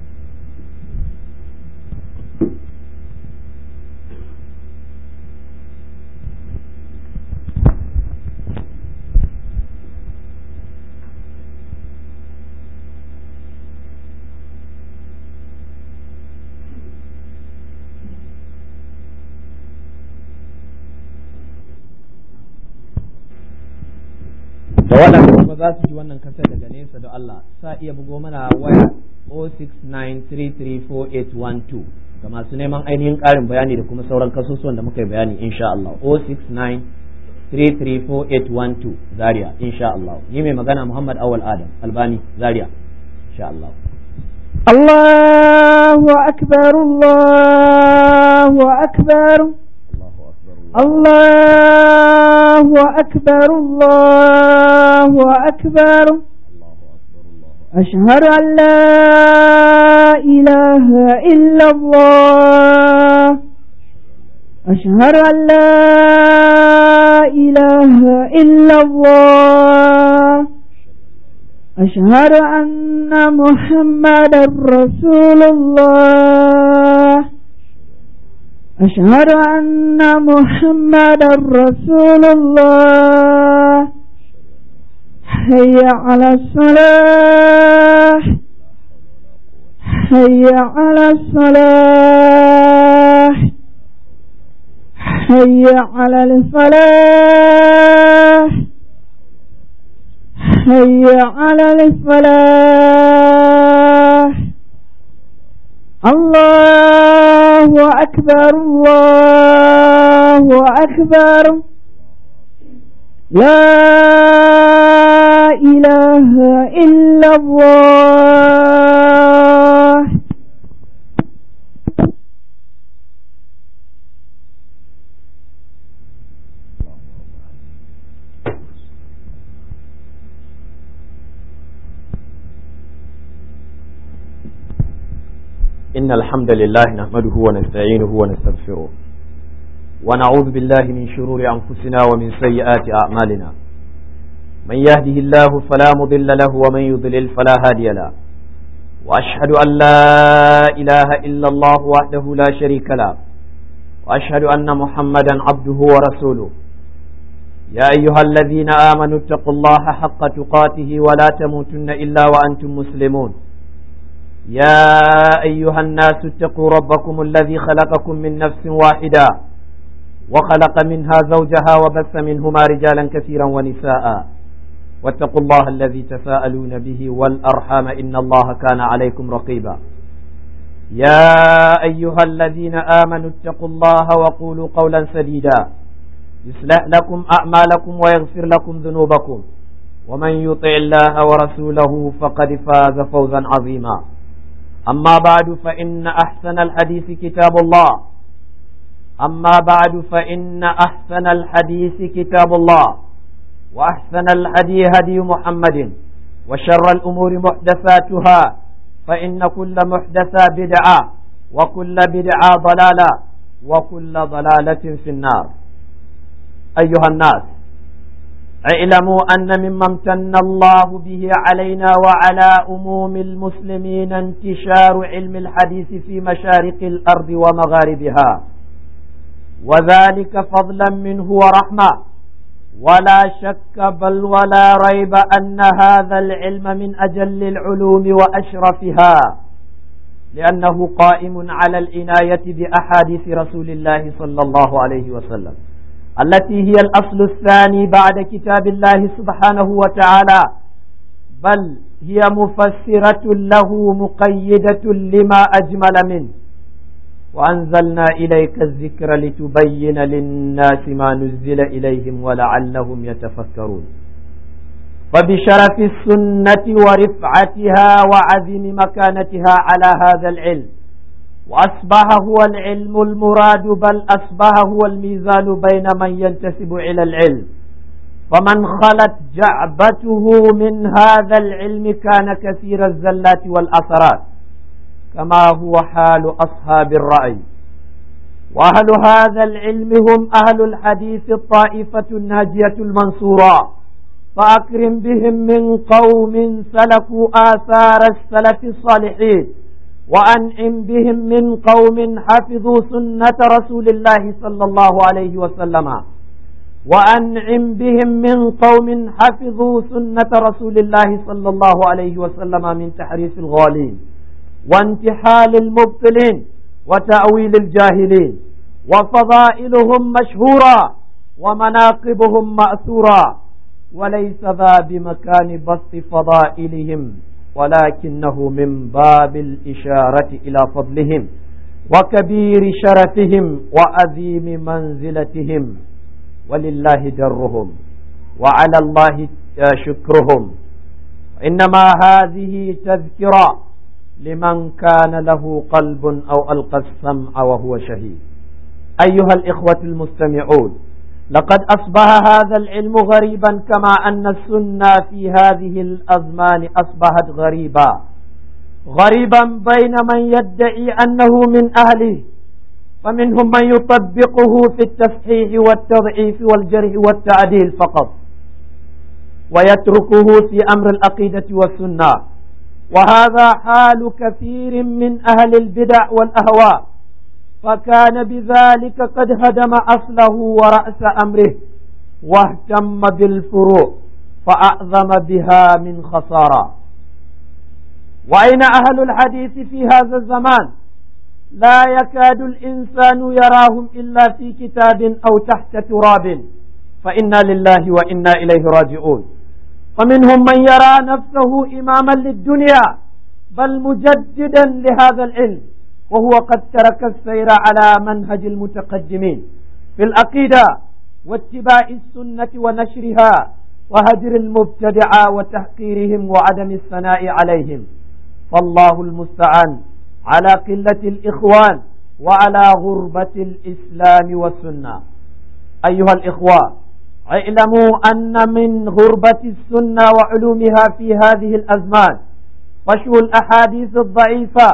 da waɗanda kuma za su ji wannan kasar daga nesa da Allah sa iya bugo mana waya 0693348112 ga masu neman ainihin ƙarin bayani da kuma sauran kasusuwan da muka yi bayani insha Allah 0693348112 Zaria insha Allah ni mai magana Muhammad Awal Adam Albani Zaria insha Allah الله أكبر الله أكبر الله أكبر الله أكبر أشهد أن لا إله إلا الله أشهد أن لا إله إلا الله أشهد أن محمد رسول الله أشهد أن محمد رسول الله حي على الصلاة حي على الصلاة حي على الفلاح حي على الفلاح الله أكبر الله أكبر لا إله إلا الله إن الحمد لله نحمده ونستعينه ونستغفره ونعوذ بالله من شرور أنفسنا ومن سيئات أعمالنا من يهده الله فلا مضل له ومن يضلل فلا هادي له وأشهد أن لا إله إلا الله وحده لا شريك له وأشهد أن محمدا عبده ورسوله يا أيها الذين آمنوا اتقوا الله حق تقاته ولا تموتن إلا وأنتم مسلمون يا أيها الناس اتقوا ربكم الذي خلقكم من نفس واحدة وخلق منها زوجها وبث منهما رجالا كثيرا ونساء واتقوا الله الذي تساءلون به والأرحام إن الله كان عليكم رقيبا يا أيها الذين آمنوا اتقوا الله وقولوا قولا سديدا يصلح لكم أعمالكم ويغفر لكم ذنوبكم ومن يطع الله ورسوله فقد فاز فوزا عظيما أما بعد فإن أحسن الحديث كتاب الله أما بعد فإن أحسن الحديث كتاب الله وأحسن الهدي هدي محمد وشر الأمور محدثاتها فإن كل محدثة بدعة وكل بدعة ضلالة وكل ضلالة في النار أيها الناس اعلموا أن مما امتن الله به علينا وعلى أموم المسلمين انتشار علم الحديث في مشارق الأرض ومغاربها وذلك فضلا منه ورحمة ولا شك بل ولا ريب أن هذا العلم من أجل العلوم وأشرفها لأنه قائم على العناية بأحاديث رسول الله صلى الله عليه وسلم التي هي الأصل الثاني بعد كتاب الله سبحانه وتعالى بل هي مفسرة له مقيدة لما أجمل منه وأنزلنا إليك الذكر لتبين للناس ما نزل إليهم ولعلهم يتفكرون فبشرف السنة ورفعتها وعزم مكانتها على هذا العلم وأصبح هو العلم المراد بل أصبح هو الميزان بين من ينتسب إلى العلم فمن خلت جعبته من هذا العلم كان كثير الزلات والأثرات كما هو حال أصحاب الرأي وأهل هذا العلم هم أهل الحديث الطائفة الناجية المنصورة فأكرم بهم من قوم سلكوا آثار السلف الصالحين وأنعم بهم من قوم حفظوا سنة رسول الله صلى الله عليه وسلم وأنعم بهم من قوم حفظوا سنة رسول الله صلى الله عليه وسلم من تحريف الغالين وانتحال المبطلين وتأويل الجاهلين وفضائلهم مشهورة ومناقبهم مأثورة وليس ذا بمكان بسط فضائلهم ولكنه من باب الإشارة إلى فضلهم وكبير شرفهم وعظيم منزلتهم ولله درهم وعلى الله شكرهم إنما هذه تذكرة لمن كان له قلب أو ألقى السمع وهو شهيد أيها الإخوة المستمعون لقد أصبح هذا العلم غريبا كما أن السنة في هذه الأزمان أصبحت غريبا غريبا بين من يدعي أنه من أهله فمنهم من يطبقه في التصحيح والتضعيف والجرح والتعديل فقط ويتركه في أمر العقيدة والسنة وهذا حال كثير من أهل البدع والأهواء فكان بذلك قد هدم أصله ورأس أمره واهتم بالفروع فأعظم بها من خسارة وأين أهل الحديث في هذا الزمان لا يكاد الإنسان يراهم إلا في كتاب أو تحت تراب فإنا لله وإنا إليه راجعون ومنهم من يرى نفسه إماما للدنيا بل مجددا لهذا العلم وهو قد ترك السير على منهج المتقدمين في العقيدة واتباع السنة ونشرها وهجر المبتدعة وتحقيرهم وعدم الثناء عليهم فالله المستعان على قلة الإخوان وعلى غربة الإسلام والسنة أيها الإخوة اعلموا أن من غربة السنة وعلومها في هذه الأزمان فشو الأحاديث الضعيفة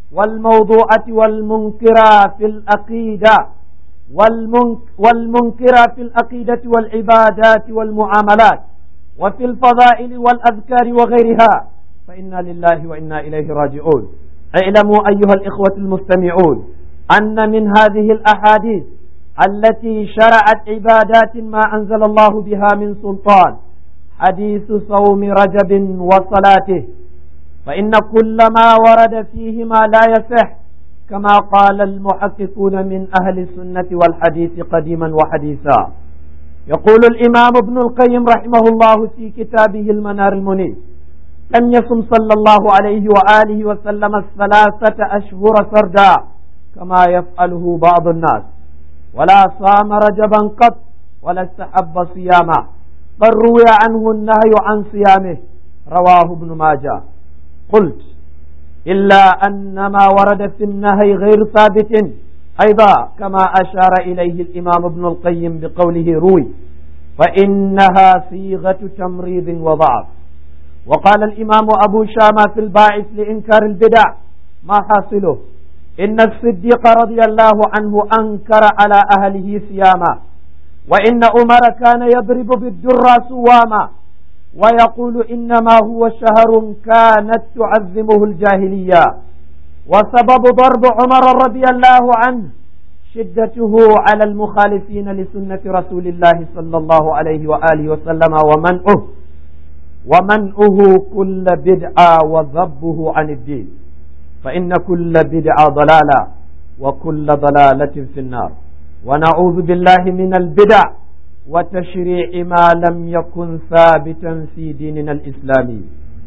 والموضوعة والمنكرة في العقيدة والمنك والمنكرة في العقيدة والعبادات والمعاملات وفي الفضائل والأذكار وغيرها فإنا لله وإنا إليه راجعون اعلموا أيها الإخوة المستمعون أن من هذه الأحاديث التي شرعت عبادات ما أنزل الله بها من سلطان حديث صوم رجب وصلاته فإن كل ما ورد فيهما لا يصح كما قال المحققون من أهل السنة والحديث قديما وحديثا يقول الإمام ابن القيم رحمه الله في كتابه المنار المنير لم يصم صلى الله عليه وآله وسلم الثلاثة أشهر سردا كما يفعله بعض الناس ولا صام رجبا قط ولا استحب صيامه بل روي عنه النهي عن صيامه رواه ابن ماجه قلت إلا أن ما ورد في النهي غير ثابت أيضا كما أشار إليه الإمام ابن القيم بقوله روي فإنها صيغة تمريض وضعف وقال الإمام أبو شامة في الباعث لإنكار البدع ما حاصله إن الصديق رضي الله عنه أنكر على أهله صياما وإن عمر كان يضرب بالدرة سواما ويقول إنما هو شهر كانت تعظمه الجاهلية وسبب ضرب عمر رضي الله عنه شدته على المخالفين لسنة رسول الله صلى الله عليه وآله وسلم ومنعه ومنعه كل بدعة وذبه عن الدين فإن كل بدعة ضلالة وكل ضلالة في النار ونعوذ بالله من البدع وتشريع ما لم يكن ثابتا في ديننا الإسلامي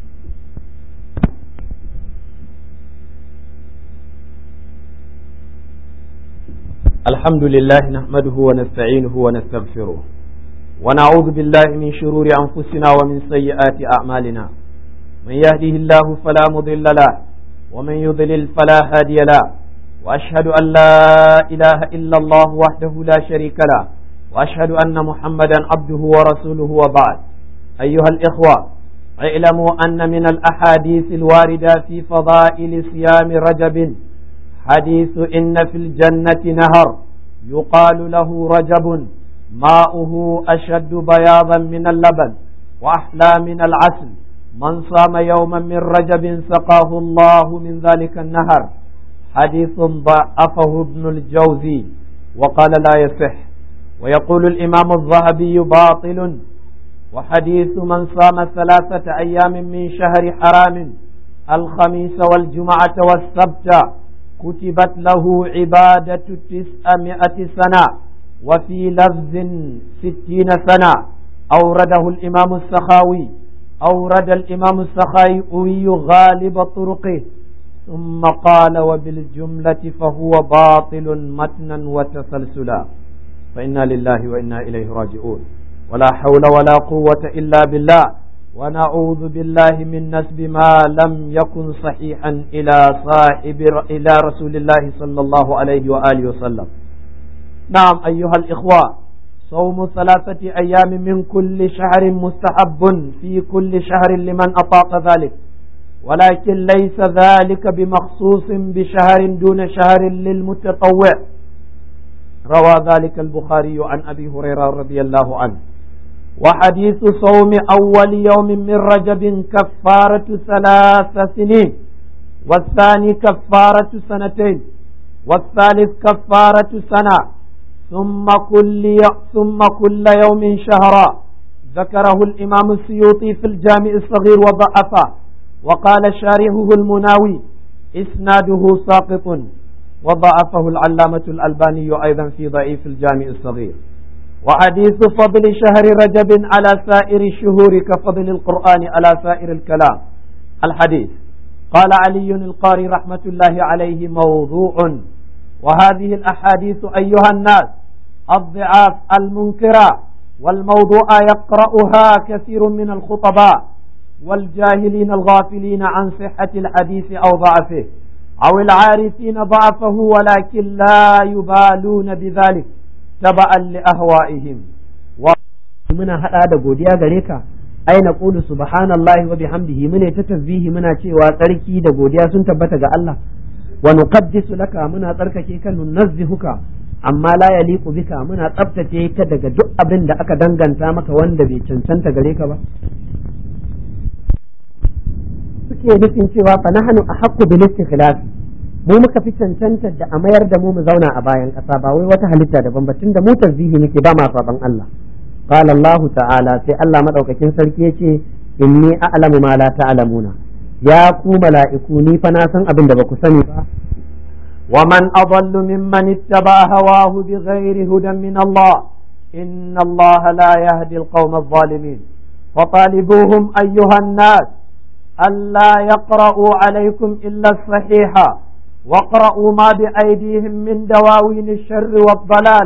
الحمد لله نحمده ونستعينه ونستغفره ونعوذ بالله من شرور أنفسنا ومن سيئات أعمالنا من يهده الله فلا مضل له ومن يضلل فلا هادي له وأشهد أن لا إله إلا الله وحده لا شريك له وأشهد أن محمدا عبده ورسوله وبعد أيها الإخوة اعلموا أن من الأحاديث الواردة في فضائل صيام رجب حديث إن في الجنة نهر يقال له رجب ماؤه أشد بياضا من اللبن وأحلى من العسل من صام يوما من رجب سقاه الله من ذلك النهر حديث ضعفه ابن الجوزي وقال لا يصح ويقول الإمام الذهبي باطل وحديث من صام ثلاثة أيام من شهر حرام الخميس والجمعة والسبت كتبت له عبادة تسعمائة سنة وفي لفظ ستين سنة أورده الإمام السخاوي أورد الإمام السخاوي غالب طرقه ثم قال وبالجملة فهو باطل متنا وتسلسلا فإنا لله وإنا إليه راجعون ولا حول ولا قوة إلا بالله ونعوذ بالله من نسب ما لم يكن صحيحا إلى صاحب إلى رسول الله صلى الله عليه وآله وسلم نعم أيها الإخوة صوم ثلاثة أيام من كل شهر مستحب في كل شهر لمن أطاق ذلك ولكن ليس ذلك بمخصوص بشهر دون شهر للمتطوع روى ذلك البخاري عن أبي هريرة رضي الله عنه وحديث صوم أول يوم من رجب كفارة ثلاث سنين والثاني كفارة سنتين والثالث كفارة سنة ثم كل ثم كل يوم شهرا ذكره الإمام السيوطي في الجامع الصغير وضعفه وقال شارحه المناوي إسناده ساقط وضعفه العلامة الألباني أيضا في ضعيف الجامع الصغير وحديث فضل شهر رجب على سائر الشهور كفضل القرآن على سائر الكلام الحديث قال علي القاري رحمة الله عليه موضوع وهذه الأحاديث أيها الناس الضعاف المنكرة والموضوع يقرأها كثير من الخطباء والجاهلين الغافلين عن صحة الحديث أو ضعفه أو العارفين ضعفه ولكن لا يبالون بذلك تبعا لأهوائهم muna hada da godiya gare ka ai na qulu subhanallahi wa bihamdihi mune ta tasbihi muna cewa tsarki da godiya sun tabbata ga Allah wa nuqaddisu laka muna tsarkake ka nunazzihuka amma la yaliqu bika muna tsaftace ka daga duk abin da aka danganta maka wanda bai cancanta gare ka ba suke nufin cewa fa nahnu ahaqqu bil istikhlaf mu muka fi cancantar da a mayar da mu mu zauna a bayan ƙasa ba wai wata halitta daban ba tunda mu tarzihi muke ba ma saban Allah qala Allah ta'ala sai Allah madaukakin sarki yace inni a'lamu ma la ta'lamuna ya ku mala'iku ni fa na san abin da ba ku sani ba ومن أضل ممن اتبع هواه بغير هدى من الله إن الله لا يهدي القوم الظالمين فطالبوهم أيها الناس ألا يقرأوا عليكم إلا الصحيح واقرأوا ما بأيديهم من دواوين الشر والضلال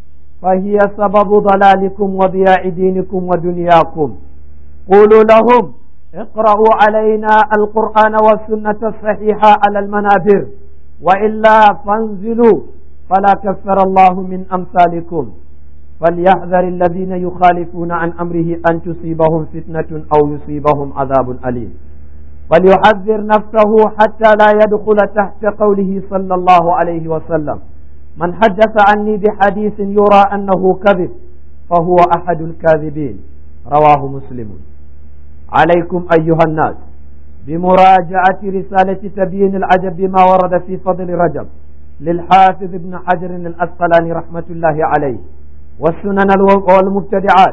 فهي سبب ضلالكم وضياع دينكم ودنياكم قولوا لهم اقرأوا علينا القرآن والسنة الصحيحة على المنابر وإلا فانزلوا فلا كفر الله من أمثالكم فليحذر الذين يخالفون عن أمره أن تصيبهم فتنة أو يصيبهم عذاب أليم فليحذر نفسه حتى لا يدخل تحت قوله صلى الله عليه وسلم من حدث عني بحديث يرى أنه كذب فهو أحد الكاذبين رواه مسلم عليكم أيها الناس بمراجعة رسالة تبيين العجب بما ورد في فضل رجب للحافظ ابن حجر الأسقلاني رحمة الله عليه والسنن والمبتدعات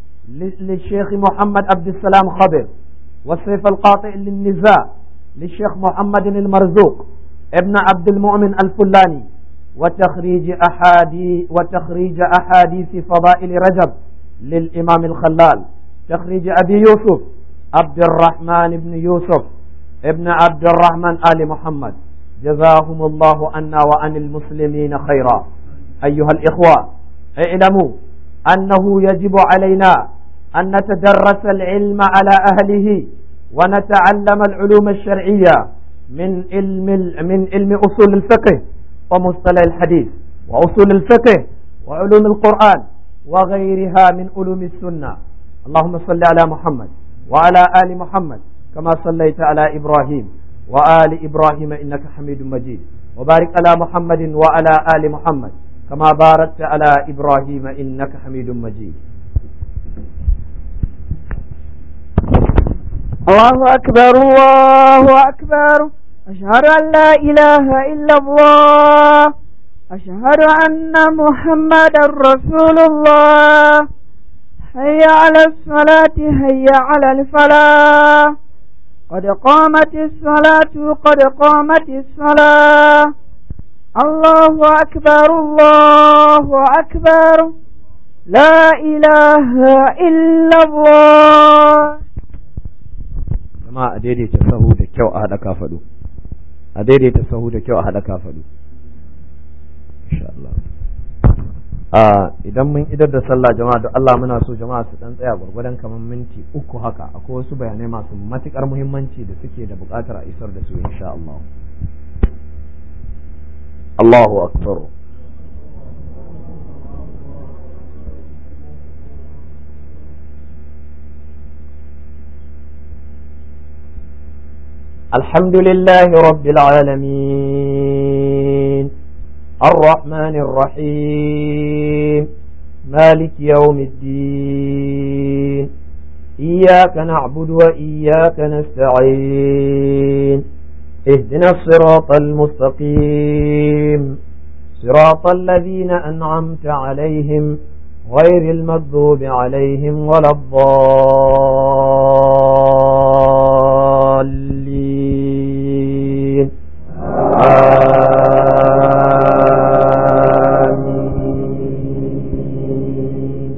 للشيخ محمد عبد السلام خضر والسيف القاطع للنزاع للشيخ محمد المرزوق ابن عبد المؤمن الفلاني وتخريج أحادي وتخريج أحاديث فضائل رجب للإمام الخلال تخريج أبي يوسف عبد الرحمن بن يوسف ابن عبد الرحمن آل محمد جزاهم الله عنا وعن المسلمين خيرا أيها الإخوة اعلموا أنه يجب علينا أن نتدرس العلم على أهله ونتعلم العلوم الشرعية من علم من علم أصول الفقه ومصطلح الحديث وأصول الفقه وعلوم القرآن وغيرها من علوم السنة اللهم صل على محمد وعلى آل محمد كما صليت على إبراهيم وآل إبراهيم إنك حميد مجيد وبارك على محمد وعلى آل محمد كما باركت على إبراهيم إنك حميد مجيد الله أكبر الله أكبر أشهد أن لا إله إلا الله أشهد أن محمدا رسول الله هيا على الصلاة هيا على الفلاح قد قامت الصلاة قد قامت الصلاة الله أكبر الله أكبر لا إله إلا الله jama'a a daidaita sahu da kyau a haɗa kafaɗu a daidaita sahu da kyau a haɗa kafaɗu insha Allah a idan mun idar da sallah jama'a da Allah muna so jama'a su dan tsaya gwargwadon kamar minti uku haka akwai wasu bayanai masu matukar muhimmanci da suke da buƙatar a isar da su insha Allah Allahu akbar الحمد لله رب العالمين الرحمن الرحيم مالك يوم الدين إياك نعبد وإياك نستعين اهدنا الصراط المستقيم صراط الذين أنعمت عليهم غير المغضوب عليهم ولا الضالين آمين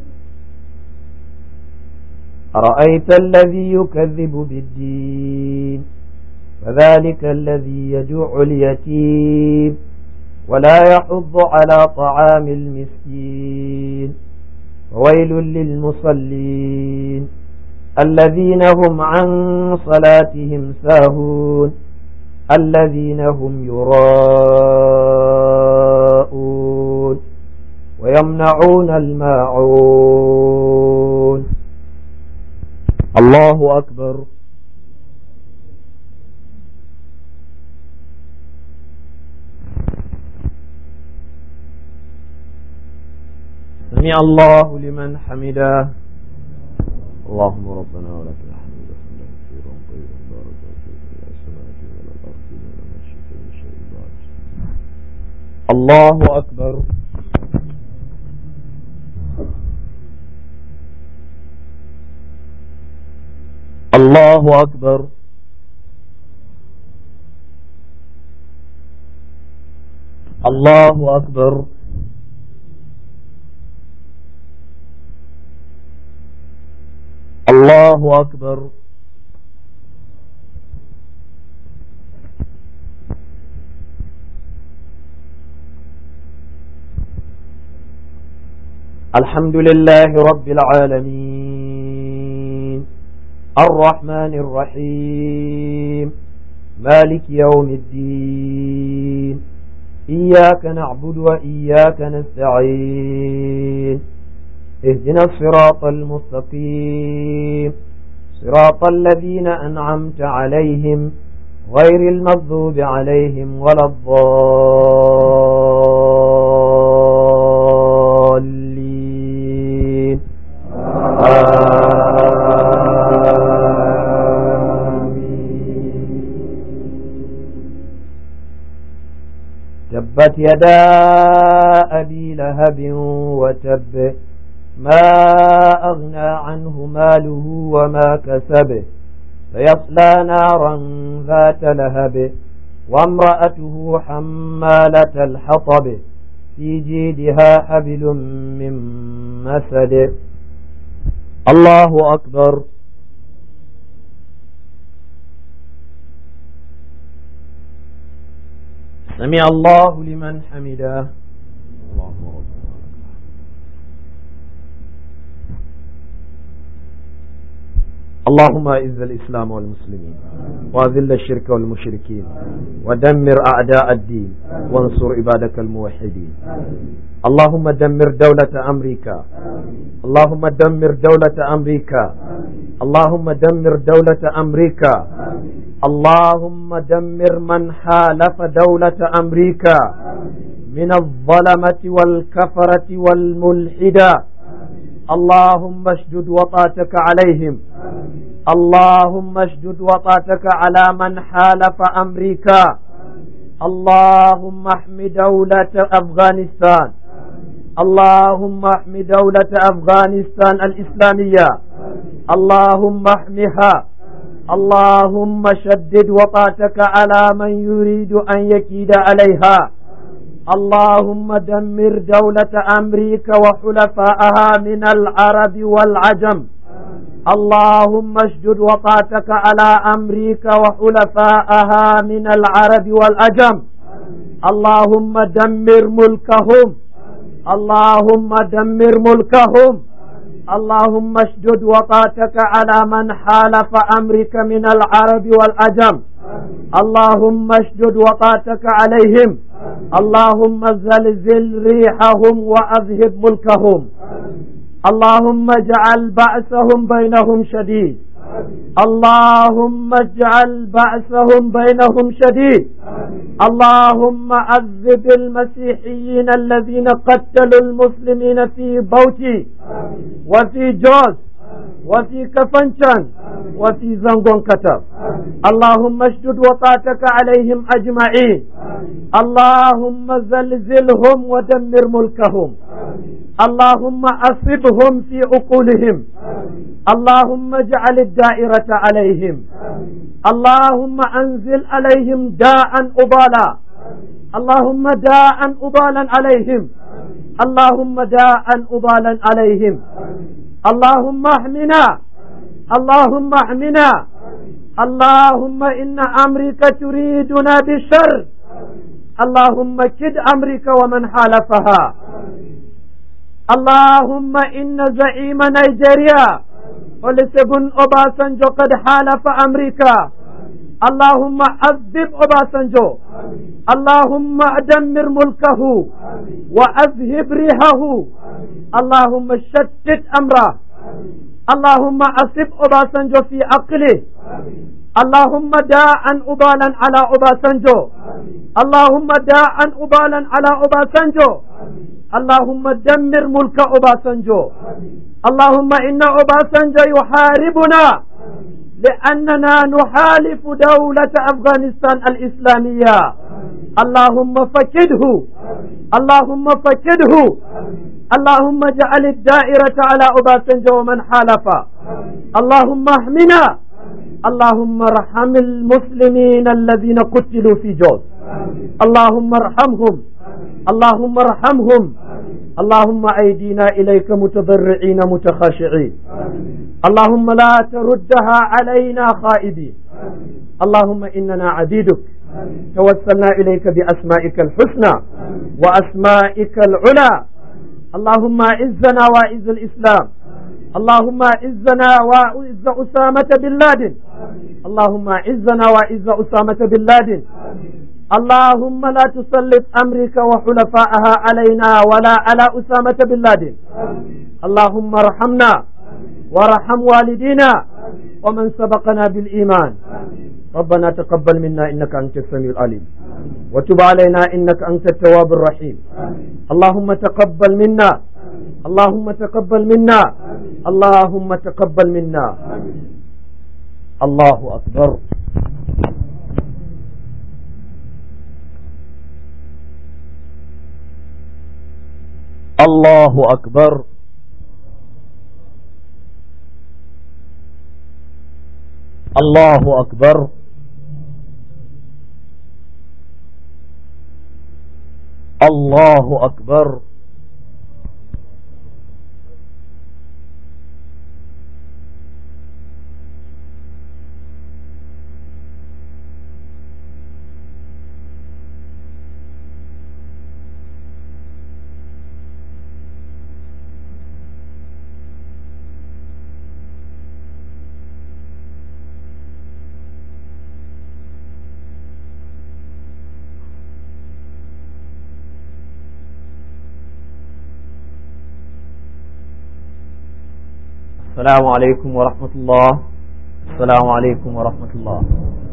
أرأيت الذي يكذب بالدين فذلك الذي يجوع اليتيم ولا يحض على طعام المسكين وويل للمصلين الذين هم عن صلاتهم ساهون الذين هم يراءون ويمنعون الماعون الله أكبر سمع الله لمن حمده اللهم ربنا ولك الحمد حمدا كثيرا طيبا باركا فيك يا السماء ولا الارض ولا ما شئت من شيء بعد الله اكبر الله اكبر الله اكبر الله أكبر الحمد لله رب العالمين الرحمن الرحيم مالك يوم الدين إياك نعبد وإياك نستعين اهدنا الصراط المستقيم صراط الذين أنعمت عليهم غير المغضوب عليهم ولا الضالين تبت يدا أبي لهب وتب ما أغنى عنه ماله وما كسب فيصلى نارا ذات لهب وامرأته حمالة الحطب في جيدها حبل من مسد الله أكبر سمع الله لمن حمده اللهم ربنا اللهم اعز الإسلام والمسلمين وأذل الشرك والمشركين ودمر أعداء الدين وانصر عبادك الموحدين اللهم دمر دولة أمريكا اللهم دمر دولة أمريكا اللهم دمر دولة أمريكا اللهم دمر من حالف دولة أمريكا من الظلمة والكفرة والملحدة اللهم اشدد وطاتك عليهم اللهم اشدد وطاتك على من حالف أمريكا اللهم احم دولة أفغانستان اللهم احم دولة أفغانستان الإسلامية اللهم احمها اللهم شدد وطاتك على من يريد أن يكيد عليها اللهم دمر دولة أمريكا وحلفائها من العرب والعجم اللهم اشدد وطاتك على أمريكا وحلفائها من العرب والعجم اللهم دمر ملكهم اللهم دمر ملكهم اللهم اشدد وطاتك على من حالف أمريكا من العرب والعجم اللهم اشدد وطاتك عليهم اللهم زلزل ريحهم وأذهب ملكهم اللهم اجعل بأسهم بينهم شديد اللهم اجعل بأسهم بينهم شديد اللهم عذب المسيحيين الذين قتلوا المسلمين في بوتي وفي جوز وفي كفنشان وفي زنغون كتب اللهم اشدد وطاتك عليهم أجمعين اللهم زلزلهم ودمر ملكهم اللهم أصبهم في عقولهم اللهم اجعل الدائرة عليهم اللهم أنزل عليهم داء أبالا اللهم داء أبالا عليهم اللهم داء أبالا عليهم اللهم احمنا اللهم احمنا اللهم إن أمريكا تريدنا بالشر اللهم كد أمريكا ومن حالفها اللهم إن زعيم نيجيريا ولسبن أوباسنجو قد حالف أمريكا اللهم عذب أوباسنجو اللهم دمر ملكه وأذهب ريحه اللهم شتت أمره اللهم أصب أوباسنجو في عقله اللهم داعا أبالا على أباسنجو اللهم داعا أبالا على أباسنجو اللهم دمر ملك أباسنجو اللهم إن أباسنجو يحاربنا لأننا نحالف دولة أفغانستان الإسلامية اللهم فكده اللهم فكده اللهم اجعل الدائرة على أباسنجو ومن حالف اللهم احمنا اللهم ارحم المسلمين الذين قتلوا في جوز اللهم ارحمهم اللهم ارحمهم اللهم أيدينا إليك متضرعين متخاشعين اللهم لا تردها علينا خائبين اللهم إننا عبيدك توسلنا إليك بأسمائك الحسنى وأسمائك العلى اللهم أعزنا وأعز الإسلام اللهم أعزنا وأعز أسامة بن لادن اللهم أعزنا وأعز أسامة بن لادن اللهم لا تسلط أمريكا وحلفائها علينا ولا على أسامة بن لادن اللهم ارحمنا وارحم والدينا ومن سبقنا بالإيمان ربنا تقبل منا إنك أنت السميع العليم وتب علينا إنك أنت التواب الرحيم اللهم تقبل منا اللهم تقبل منا اللهم تقبل منا الله أكبر الله أكبر الله أكبر الله أكبر السلام عليكم ورحمة الله السلام عليكم ورحمة الله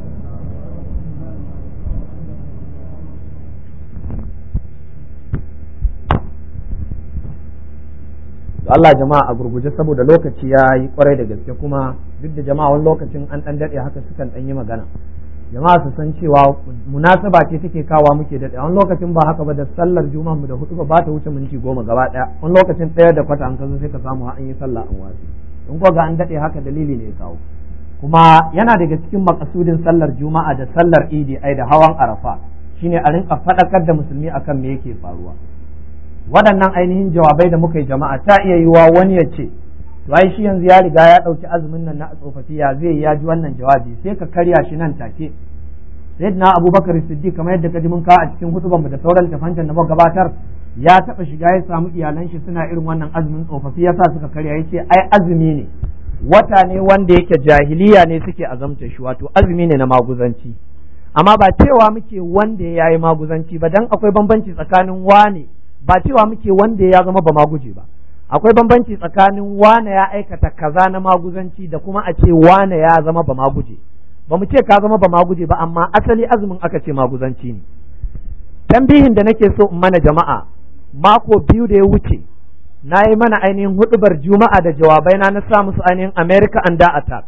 Allah jama'a a gurguje saboda lokaci ya yi kwarai da gaske kuma duk da jama'a wani lokacin an ɗan daɗe haka sukan ɗan yi magana jama'a su san cewa munasaba ce take kawa muke daɗe wani lokacin ba haka ba da sallar juma'a mu da hutu ba ta wuce minti goma gaba ɗaya wani lokacin ɗaya da kwata an kazo sai ka samu an yi sallah an wasu in ko ga an daɗe haka dalili ne ya kawo kuma yana daga cikin makasudin sallar juma'a da sallar idi ai da hawan arafa shine a rinka faɗakar da musulmi akan me yake faruwa waɗannan ainihin jawabai da muka yi jama'a ta iya yiwa wani ya ce to ai shi yanzu ya riga ya ɗauki azumin nan na tsofaffi ya zai ya ji wannan jawabi sai ka karya shi nan take sayyidina abubakar siddiq kamar yadda ka ji mun kawo a cikin hutuban mu da sauran tafancan da muka gabatar ya taɓa shiga ya samu iyalan shi suna irin wannan azumin tsofaffi yasa suka karya ya ce ai azumi ne wata ne wanda yake jahiliya ne suke azamta shi wato azumi ne na maguzanci amma ba cewa muke wanda ya yi maguzanci ba dan akwai bambanci tsakanin wane ba cewa muke wanda ya zama ba maguje ba akwai bambanci tsakanin wane ya aikata kaza na maguzanci da kuma a ce wane ya zama ba maguje ba mu ce ka zama ba maguje ba amma asali azumin aka ce maguzanci ne tambihin da nake so in mana jama'a mako biyu da ya wuce na yi mana ainihin hudubar juma'a da jawabai na na sa musu ainihin america under attack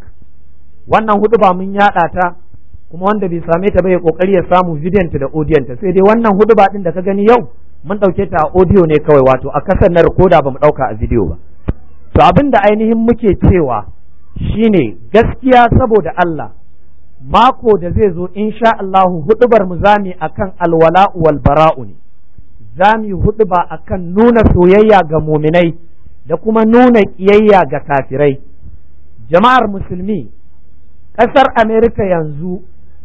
wannan huduba mun yada ta kuma wanda bai same ta ba ya kokari ya samu bidiyon ta da audiyon ta sai dai wannan huduba din da ka gani yau mun dauke ta a audio ne kawai wato a kasar na rikoda ba mu dauka a video ba to abin da ainihin muke cewa shine gaskiya saboda Allah mako da zai zo insha Allahu hudubar mu zami akan alwala wal bara'u ne zami huduba akan nuna soyayya ga muminai da kuma nuna kiyayya ga kafirai jama'ar musulmi ƙasar Amerika yanzu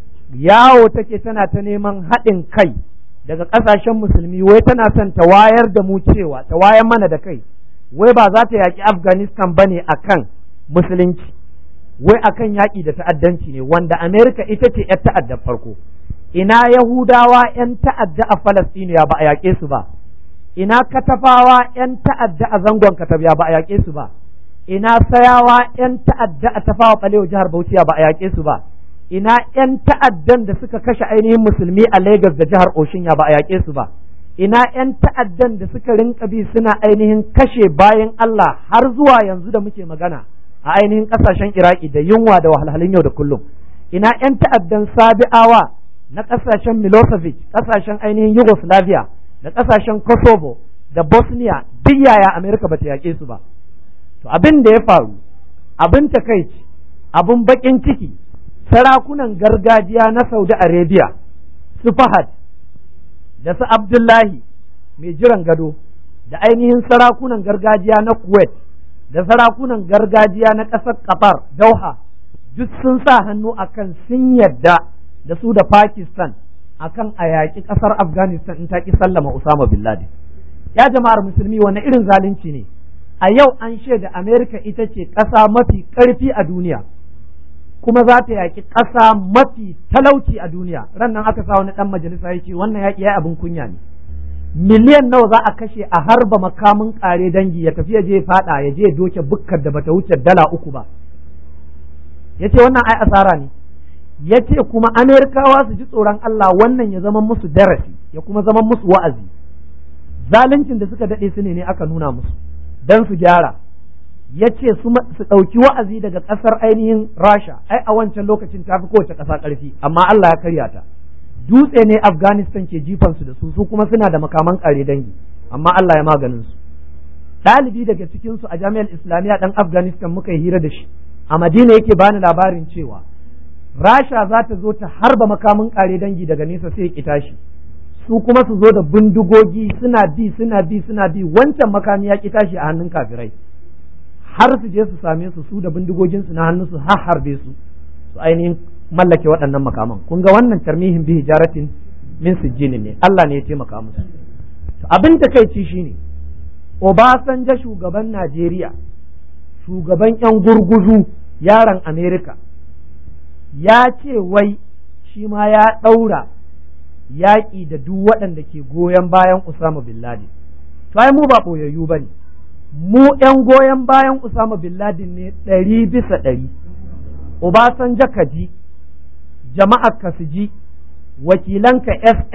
yawo take tana ta neman haɗin kai daga ƙasashen musulmi wai tana son ta wayar da mu cewa ta wayar mana da kai wai ba za ta yaƙi Afghanistan ba ne akan musulunci wai akan yaƙi da ta'addanci ne wanda Amerika ita ce ‘yar ta'addar farko ina Yahudawa ‘yan ta'adda a Falastiniya ba a yaƙe su ba ina katafawa ‘yan ta'adda a zangon katabiya ba a yaƙe su ba ina sayawa ‘yan ta'adda a tafawa ɓalewa jihar Bauchiya ba a yaƙe su ba ina 'yan ta'addan da suka kashe ainihin musulmi a Lagos da jihar Oshin ya ba a yaƙe su ba ina 'yan ta'addan da suka rinka bi suna ainihin kashe bayan Allah har zuwa yanzu da muke magana a ainihin ƙasashen Iraki da yunwa da wahalhalun yau da kullum ina 'yan ta'addan Sabi'awa na ƙasashen Milosevic ƙasashen ainihin Yugoslavia da ƙasashen Kosovo da Bosnia duk yaya Amerika bata yaƙe su ba to abin da ya faru abin takaici abin baƙin ciki sarakunan gargajiya na Saudi Arabia su Fahad da su Abdullahi mai jiran gado da ainihin sarakunan gargajiya na Kuwait da sarakunan gargajiya na ƙasar Qatar Dauha duk sun sa hannu akan sun yadda da su da Pakistan akan a yaƙi ƙasar Afghanistan in ta ƙi sallama Usama bin Laden ya jama'ar musulmi wani irin zalunci ne a yau an shaida Amerika ita ce ƙasa mafi ƙarfi a duniya kuma za ta yaƙi ƙasa mafi talauci a duniya ran nan aka sa wani ɗan majalisa ya ce wannan yaƙi ya abin kunya ne miliyan nawa za a kashe a harba makamin ƙare dangi ya tafi ya je faɗa ya je doke bukkar da bata wuce dala uku ba ya ce wannan ai asara ne ya ce kuma amerikawa su ji tsoron Allah wannan ya zama musu darasi ya kuma zama musu wa'azi zaluncin da suka daɗe su ne ne aka nuna musu don su gyara ya ce su ɗauki wa'azi daga ƙasar ainihin rasha ai a wancan lokacin ta fi kowace ƙasa ƙarfi amma Allah ya karya ta dutse ne afghanistan ke jifansu da su su kuma suna da makaman ƙare dangi amma Allah ya maganin su ɗalibi daga cikinsu a jami'ar islamiyya ɗan afghanistan muka yi hira da shi a madina yake bani labarin cewa rasha za ta zo ta harba makamin ƙare dangi daga nesa sai ya tashi su kuma su zo da bindigogi suna bi suna bi suna bi wancan makami ya ki tashi a hannun kafirai har su je su same su su da bindigogin su na hannu su har harbe su su ainihin mallake waɗannan makaman kun ga wannan tarmihin bi hijaratin min sijjini ne Allah ne ya taimaka musu to abin takeici shine Obasanjo shugaban Najeriya shugaban yan gurguzu yaron Amerika ya ce wai shi ma ya ɗaura yaƙi da duk waɗanda ke goyon bayan Usama bin Laden. To ai mu ba ɓoyayyu ba ne, mu ‘yan goyon bayan Usama bin Laden ne ɗari bisa ɗari. Obasanjo ka ji, jama'a ka su ji, wakilanka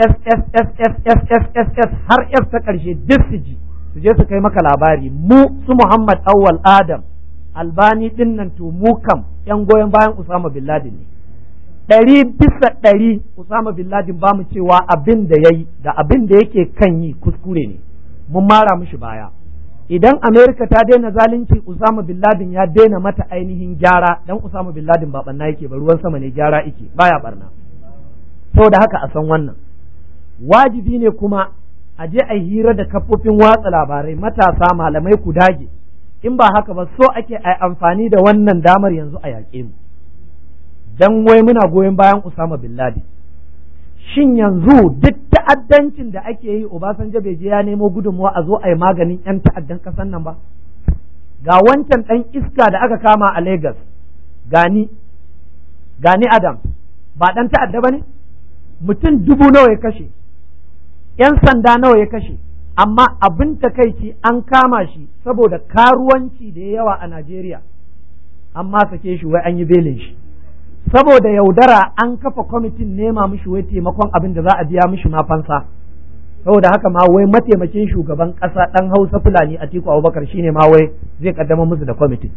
SSSSSSSS har F ta ƙarshe duk su ji, su je su kai maka labari, mu su Muhammad Awwal Adam, Albani ɗin nan to mu kam ‘yan goyon bayan Usama bin Laden ne. ɗari bisa ɗari Usama bin Laden ba mu cewa abin da ya yi da abin da yake kan yi kuskure ne mun mara mushi baya idan Amerika ta daina zalunci Usama bin Laden ya daina mata ainihin gyara dan Usama bin Laden ba barna yake ba ruwan sama ne gyara yake baya barna saboda haka a san wannan wajibi ne kuma a je a hira da kafofin watsa labarai matasa malamai ku dage in ba haka ba so ake a amfani da wannan damar yanzu a yaƙe mu dan wai muna goyon bayan Usama bin Laden shin yanzu duk ta'addancin da ake yi Obasanjo bai je ya nemo gudunmuwa a zo a yi maganin 'yan ta'addan ƙasar nan ba ga wancan ɗan iska da aka kama a Lagos gani gani Adam ba ɗan ta'adda ba ne mutum dubu nawa ya kashe 'yan sanda nawa ya kashe amma abin takaici an kama shi saboda karuwanci da yawa a Najeriya amma sake shi wai an yi belin shi saboda yaudara an kafa kwamitin nema mishi wai taimakon abin da za a biya mishi ma fansa saboda haka ma wai mataimakin shugaban ƙasa ɗan hausa fulani a tiku abubakar shine ma wai zai kaddama musu da kwamitin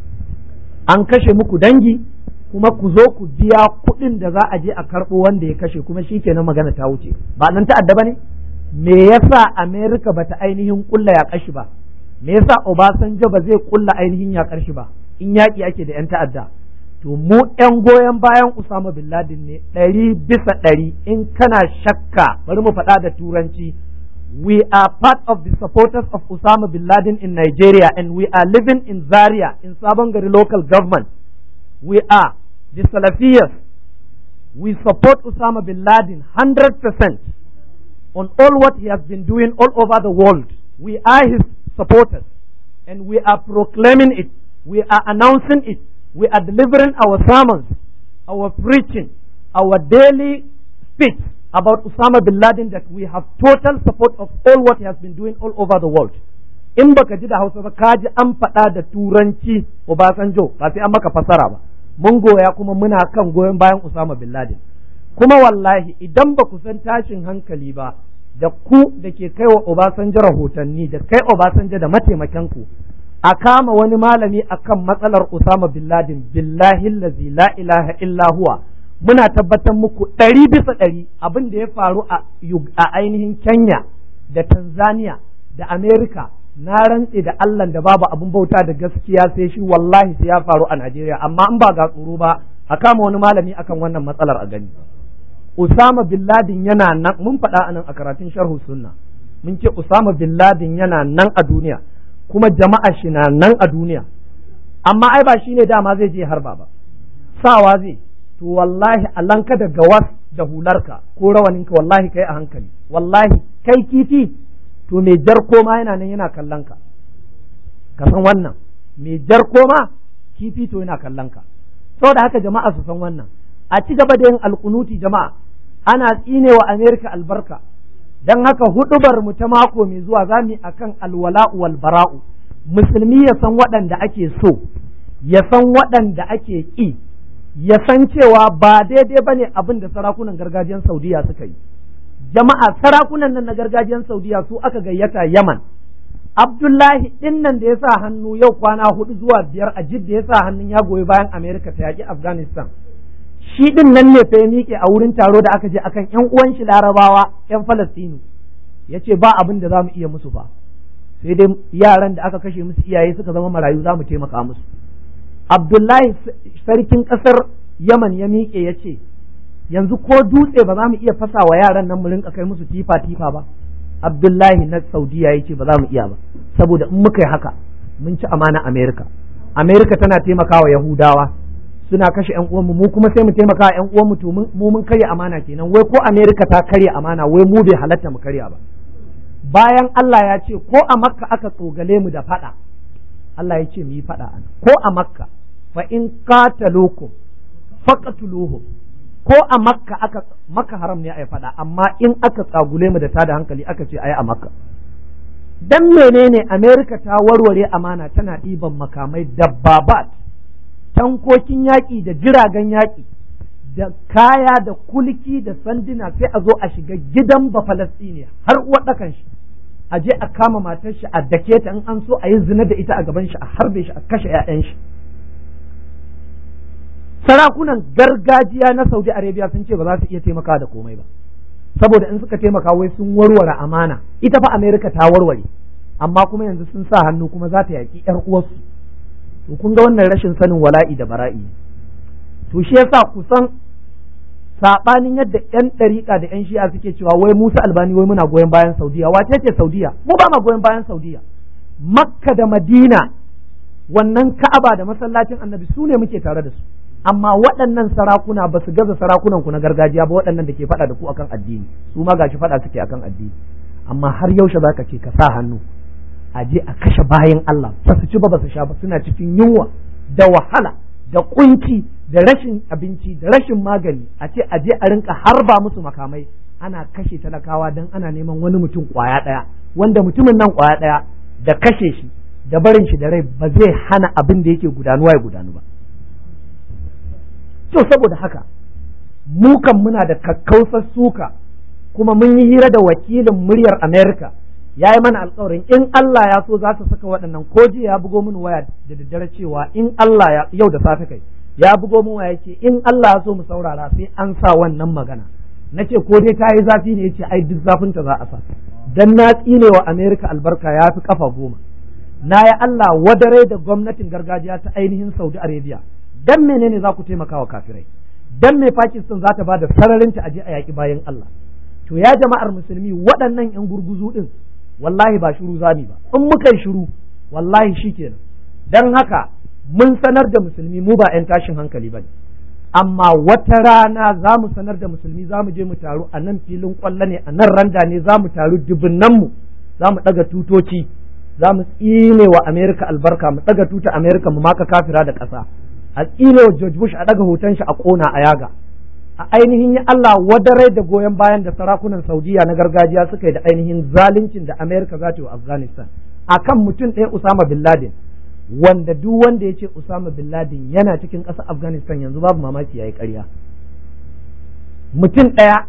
an kashe muku dangi kuma ku zo ku biya kuɗin da za a je a karɓo wanda ya kashe kuma shi kenan magana ta wuce ba nan ta'adda ba ne me yasa amerika bata ainihin kulla ya kashi ba me yasa obasanjo ba zai kulla ainihin ya kashi ba in yaƙi ake da 'yan ta'adda to mu ‘yan goyon bayan Usama bin Laden ne ɗari bisa ɗari in kana shakka bari mu faɗa da turanci we are part of the supporters of Usama bin Laden in Nigeria and we are living in Zaria in Sabongari local government we are the Salafiyas we support Usama bin Laden 100% on all what he has been doing all over the world we are his supporters and we are proclaiming it we are announcing it we are delivering our sermons, our preaching, our daily speech about Osama bin Laden that we have total support of all what he has been doing all over the world. In baka ji da Hausa ba ka ji an faɗa da Turanci Obasanjo ba sai an maka fasara ba. mun goya kuma muna kan goyon bayan Usama bin Laden kuma wallahi idan ba ku san tashin hankali ba da ku da ke kai wa Obasanjo rahotanni da kai Obasanjo da mataimakanku a kama wani malami akan matsalar Usama bin Laden billahi allazi la ilaha illa huwa muna tabbatar muku ɗari bisa ɗari abin da ya faru a ainihin Kenya da Tanzania da Amerika na rantse da Allah da babu abin bauta da gaskiya sai shi wallahi sai ya faru a Najeriya amma in ba ga tsoro ba a kama wani malami akan wannan matsalar a gani Usama bin Laden yana nan mun faɗa anan a karatun sharhu sunna mun ce Usama bin Laden yana nan a duniya kuma jama'a shi na nan a duniya amma ai ba shine dama zai je harba ba sawa zai to wallahi alanka da gawas da hularka ko rawaninka wallahi kai a hankali wallahi kai kifi to mai jar koma yana nan yana kallon ka ka san wannan mai jar koma kifi to yana kallon ka saboda haka jama'a su san wannan a ci gaba da yin alkunuti jama'a ana tsinewa Amerika albarka dan haka hudubar mu ta mako mai zuwa za mu akan alwala'u wal bara'u musulmi ya san waɗanda ake so ya san waɗanda ake ƙi ya san cewa ba daidai bane abin da sarakunan gargajiyar Saudiya suka yi jama'a sarakunan nan na gargajiyar Saudiya su aka gayyata Yaman Abdullahi din nan da ya sa hannu yau kwana hudu zuwa biyar a jidda ya sa hannun ya goyi bayan Amerika ta yaƙi Afghanistan shi din nan ne fa ya miƙe a wurin taro da aka je akan ƴan uwan shi Larabawa ƴan Falastinu ya ce ba abin da za mu iya musu ba sai dai yaran da aka kashe musu iyaye suka zama marayu za mu taimaka musu Abdullahi sarkin ƙasar Yaman ya miƙe ya ce yanzu ko dutse ba za mu iya fasa wa yaran nan mu rinka kai musu tifa tifa ba Abdullahi na Saudiya ya ce ba za mu iya ba saboda in muka yi haka mun ci amana Amerika Amerika tana taimakawa Yahudawa suna kashe ƴan uwanmu mu kuma sai mu taimaka ƴan uwanmu to mu mun karya amana kenan wai ko Amerika ta karya amana wai mu bai halatta mu karya ba bayan Allah ya ce ko a Makka aka tsogale mu da fada Allah ya ce mu yi fada ana ko a Makka fa in qataluukum faqatuluhum ko a Makka aka Makka haram ne ai fada amma in aka tsagule mu da tada hankali aka ce ai a Makka dan menene Amerika ta warware amana tana ɗiban makamai dabbabat tankokin yaƙi da jiragen yaƙi da kaya da kulki da sanduna sai a zo a shiga gidan ba Falastiniya har waɗakan shi a je a kama matar shi a dake ta in an so a yi zina da ita a gaban shi a harbe shi a kashe 'ya'yan shi sarakunan gargajiya na Saudi Arabia sun ce ba za su iya taimaka da komai ba saboda in suka taimaka wai sun warware amana ita fa Amerika ta warware amma kuma yanzu sun sa hannu kuma za ta yaƙi 'yar uwarsu to kun ga wannan rashin sanin wala'i da bara'i to shi yasa kusan sabanin yadda yan ɗariƙa da yan shi'a suke cewa wai Musa Albani wai muna goyon bayan Saudiya wace ce Saudiya mu ba ma goyon bayan Saudiya Makka da Madina wannan Ka'aba da masallacin Annabi su ne muke tare da su amma waɗannan sarakuna ba su gaza sarakunan ku na gargajiya ba waɗannan da ke faɗa da ku akan addini su ma gashi faɗa suke akan addini amma har yaushe zaka ce ka sa hannu a je a kashe bayan Allah ba su ci ba ba su sha ba suna cikin yunwa da wahala da kunci da rashin abinci da rashin magani a ce a je a rinka harba musu makamai ana kashe talakawa don ana neman wani mutum kwaya ɗaya wanda mutumin nan kwaya ɗaya da kashe shi da barin shi da rai ba zai hana abin da yake gudanuwa ya gudanu ba to saboda haka mu kan muna da kakkausar suka kuma mun yi hira da wakilin muryar America ya yi mana alkawarin in Allah ya so za su saka waɗannan ko jiya ya bugo min waya da daddare cewa in Allah ya yau da safe kai ya bugo min waya ce in Allah ya so mu saurara sai an sa wannan magana nace ko dai ta yi zafi ne yace ai duk zafin ta za a sa dan na tsine wa America albarka ya fi kafa goma na yi Allah wadare da gwamnatin gargajiya ta ainihin Saudi Arabia dan menene za ku taimaka wa kafirai dan me Pakistan za ta ba da sararin ta aje a yaki bayan Allah to ya jama'ar musulmi waɗannan yan gurguzu din wallahi ba shiru zami ba in muka yi shiru wallahi shikenan dan haka mun sanar da musulmi mu ba 'yan tashin hankali bane amma wata rana za mu sanar da musulmi za mu je mu taru a nan filin kwallo ne a nan randa ne za mu taru dubunnan mu za mu ɗaga tutoci za mu tsine wa Amerika albarka mu ɗaga tuta Amerika mu maka kafira da ƙasa a tsine wa George Bush a ɗaga hoton shi a ƙona a yaga a ainihin ya Allah wadarai da goyon bayan da sarakunan Saudiya na gargajiya suka yi da ainihin zaluncin da Amerika za ta yi wa Afghanistan akan mutum ɗaya Usama bin Laden wanda duk wanda ya ce Usama bin Laden yana cikin ƙasar Afghanistan yanzu babu mamaki yayi ƙarya mutum ɗaya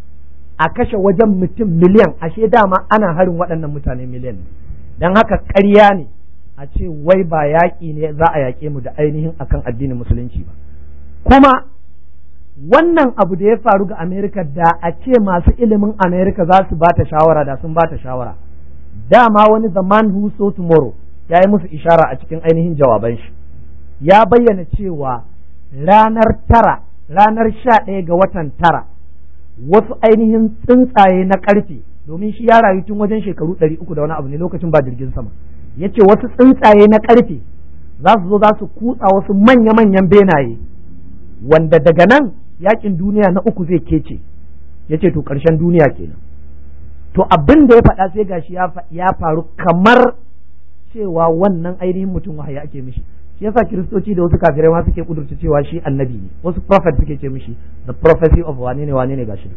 a kashe wajen mutum miliyan ashe dama ana harin waɗannan mutane miliyan ne don haka ƙarya ne a ce wai ba yaƙi ne za a yaƙe mu da ainihin akan addinin musulunci ba kuma wannan abu da ya faru ga Amerika da a ce masu ilimin Amerika za su ba ta shawara da sun ba ta shawara dama wani the man who saw tomorrow ya yi musu ishara a cikin ainihin jawaban shi ya bayyana cewa ranar tara ranar sha ɗaya ga watan tara wasu ainihin tsuntsaye na ƙarfe domin shi ya rayu tun wajen shekaru ɗari uku da wani abu ne lokacin ba jirgin sama ya ce wasu tsuntsaye na ƙarfe za su zo za su kutsa wasu manya-manyan benaye wanda daga nan yakin duniya na uku zai kece ya ce to ƙarshen duniya kenan to abin da ya faɗa sai gashi ya faru kamar cewa wannan ainihin mutum wahayi ake mishi shi yasa kiristoci da wasu kafirai ma suke kudurta cewa shi annabi ne wasu prophet suke ce mishi the prophecy of wane ne wane ne gashi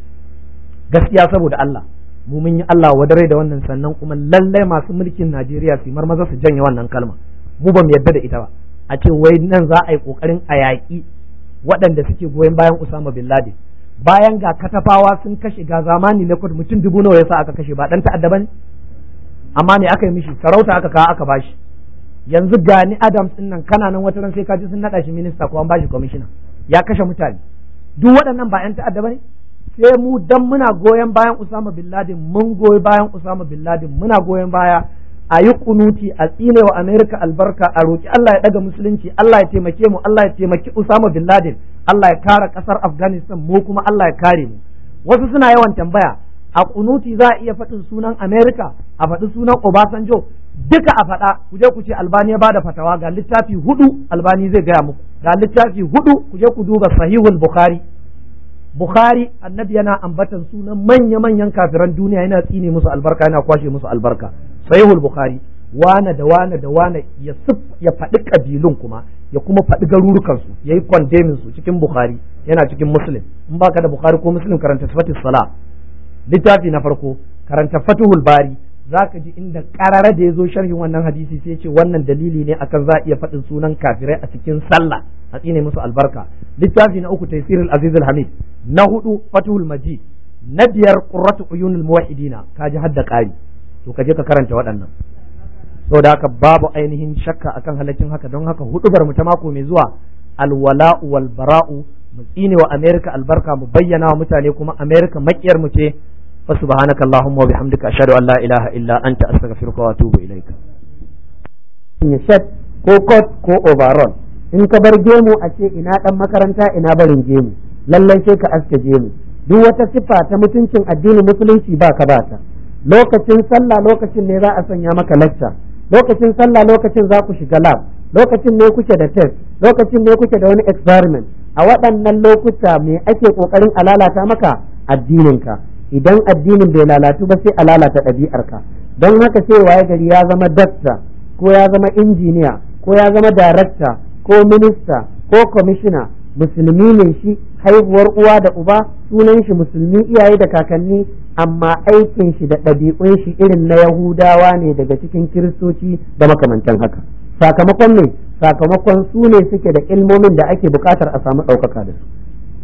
gaskiya saboda Allah mu mun yi Allah wadare da wannan sannan kuma lallai masu mulkin Najeriya su marmaza su janye wannan kalma mu ba mu yarda da ita ba a ce wai nan za a yi kokarin a yaƙi waɗanda suke goyon bayan Usama bin Laden bayan ga katafawa sun kashe ga zamani na mutum dubu nawa yasa aka kashe ba dan ta'adda bane amma me aka yi mishi sarauta aka kawo aka bashi yanzu gani Adams din nan kana nan wata ran sai ka ji sun nada shi minista ko an bashi commissioner ya kashe mutane duk waɗannan ba 'yan ta'adda bane sai mu dan muna goyon bayan Usama bin Laden mun goyi bayan Usama bin Laden muna goyon baya a yi kunuti a tsine wa Amerika albarka a roki Allah ya daga musulunci Allah ya taimake mu Allah ya taimaki Usama bin Laden Allah ya kare kasar Afghanistan mu kuma Allah ya kare mu wasu suna yawan tambaya a kunuti za a iya faɗin sunan Amerika a faɗi sunan Obasanjo duka a faɗa ku je ku ce Albani ya bada fatawa ga littafi hudu Albani zai gaya muku ga littafi hudu ku je ku duba Sahihul Bukhari Bukhari annabi yana ambatan sunan manya-manyan kafiran duniya yana tsine musu albarka yana kwashe musu albarka sahihul Bukhari wane da wane da wane ya sif ya faɗi kabilun kuma ya kuma faɗi garurukan su yayi condemning su cikin Bukhari yana cikin Muslim in baka da Bukhari ko Muslim karanta sifatis sala littafi na farko karanta Fathul Bari zaka ji inda karara da ya zo sharhin wannan hadisi sai ce wannan dalili ne akan za a iya faɗin sunan kafirai a cikin sallah a tsine musu albarka littafi na uku taysirul aziz hamid na hudu fathul majid na biyar qurratu uyunul muwahhidina kaji hadda ƙari to kaje ka karanta waɗannan saboda haka babu ainihin shakka akan halaccin haka don haka hudubar mu ta mako mai zuwa alwala'u wal bara'u mu tsine wa america albarka mu bayyana wa mutane kuma america makiyar mu ce fa subhanaka allahumma wa bihamdika ashhadu an la ilaha illa anta astaghfiruka wa atubu ilaika ya shat ko coat ko overall in ka bar gemu a ce ina dan makaranta ina barin gemu lallai sai ka aske gemu duk wata siffa ta mutuncin addinin musulunci ba ka ba ta lokacin sallah lokacin ne za a sanya maka lecture lokacin sallah lokacin za ku shiga lab lokacin ne kuke da test lokacin ne kuke da wani experiment a waɗannan lokuta me ake kokarin a lalata maka addininka idan addinin bai lalatu ba sai a lalata ɗabi'arka don haka sai waye gari ya zama dakta ko ya zama injiniya ko ya zama darakta ko minista ko kwamishina musulmi ne shi haihuwar uwa da uba sunan shi musulmi iyaye da kakanni amma aikin shi da ɗabi'un shi irin na yahudawa ne daga cikin kiristoci da makamantan haka sakamakon ne sakamakon su ne suke da ilmomin da ake buƙatar a samu ɗaukaka da su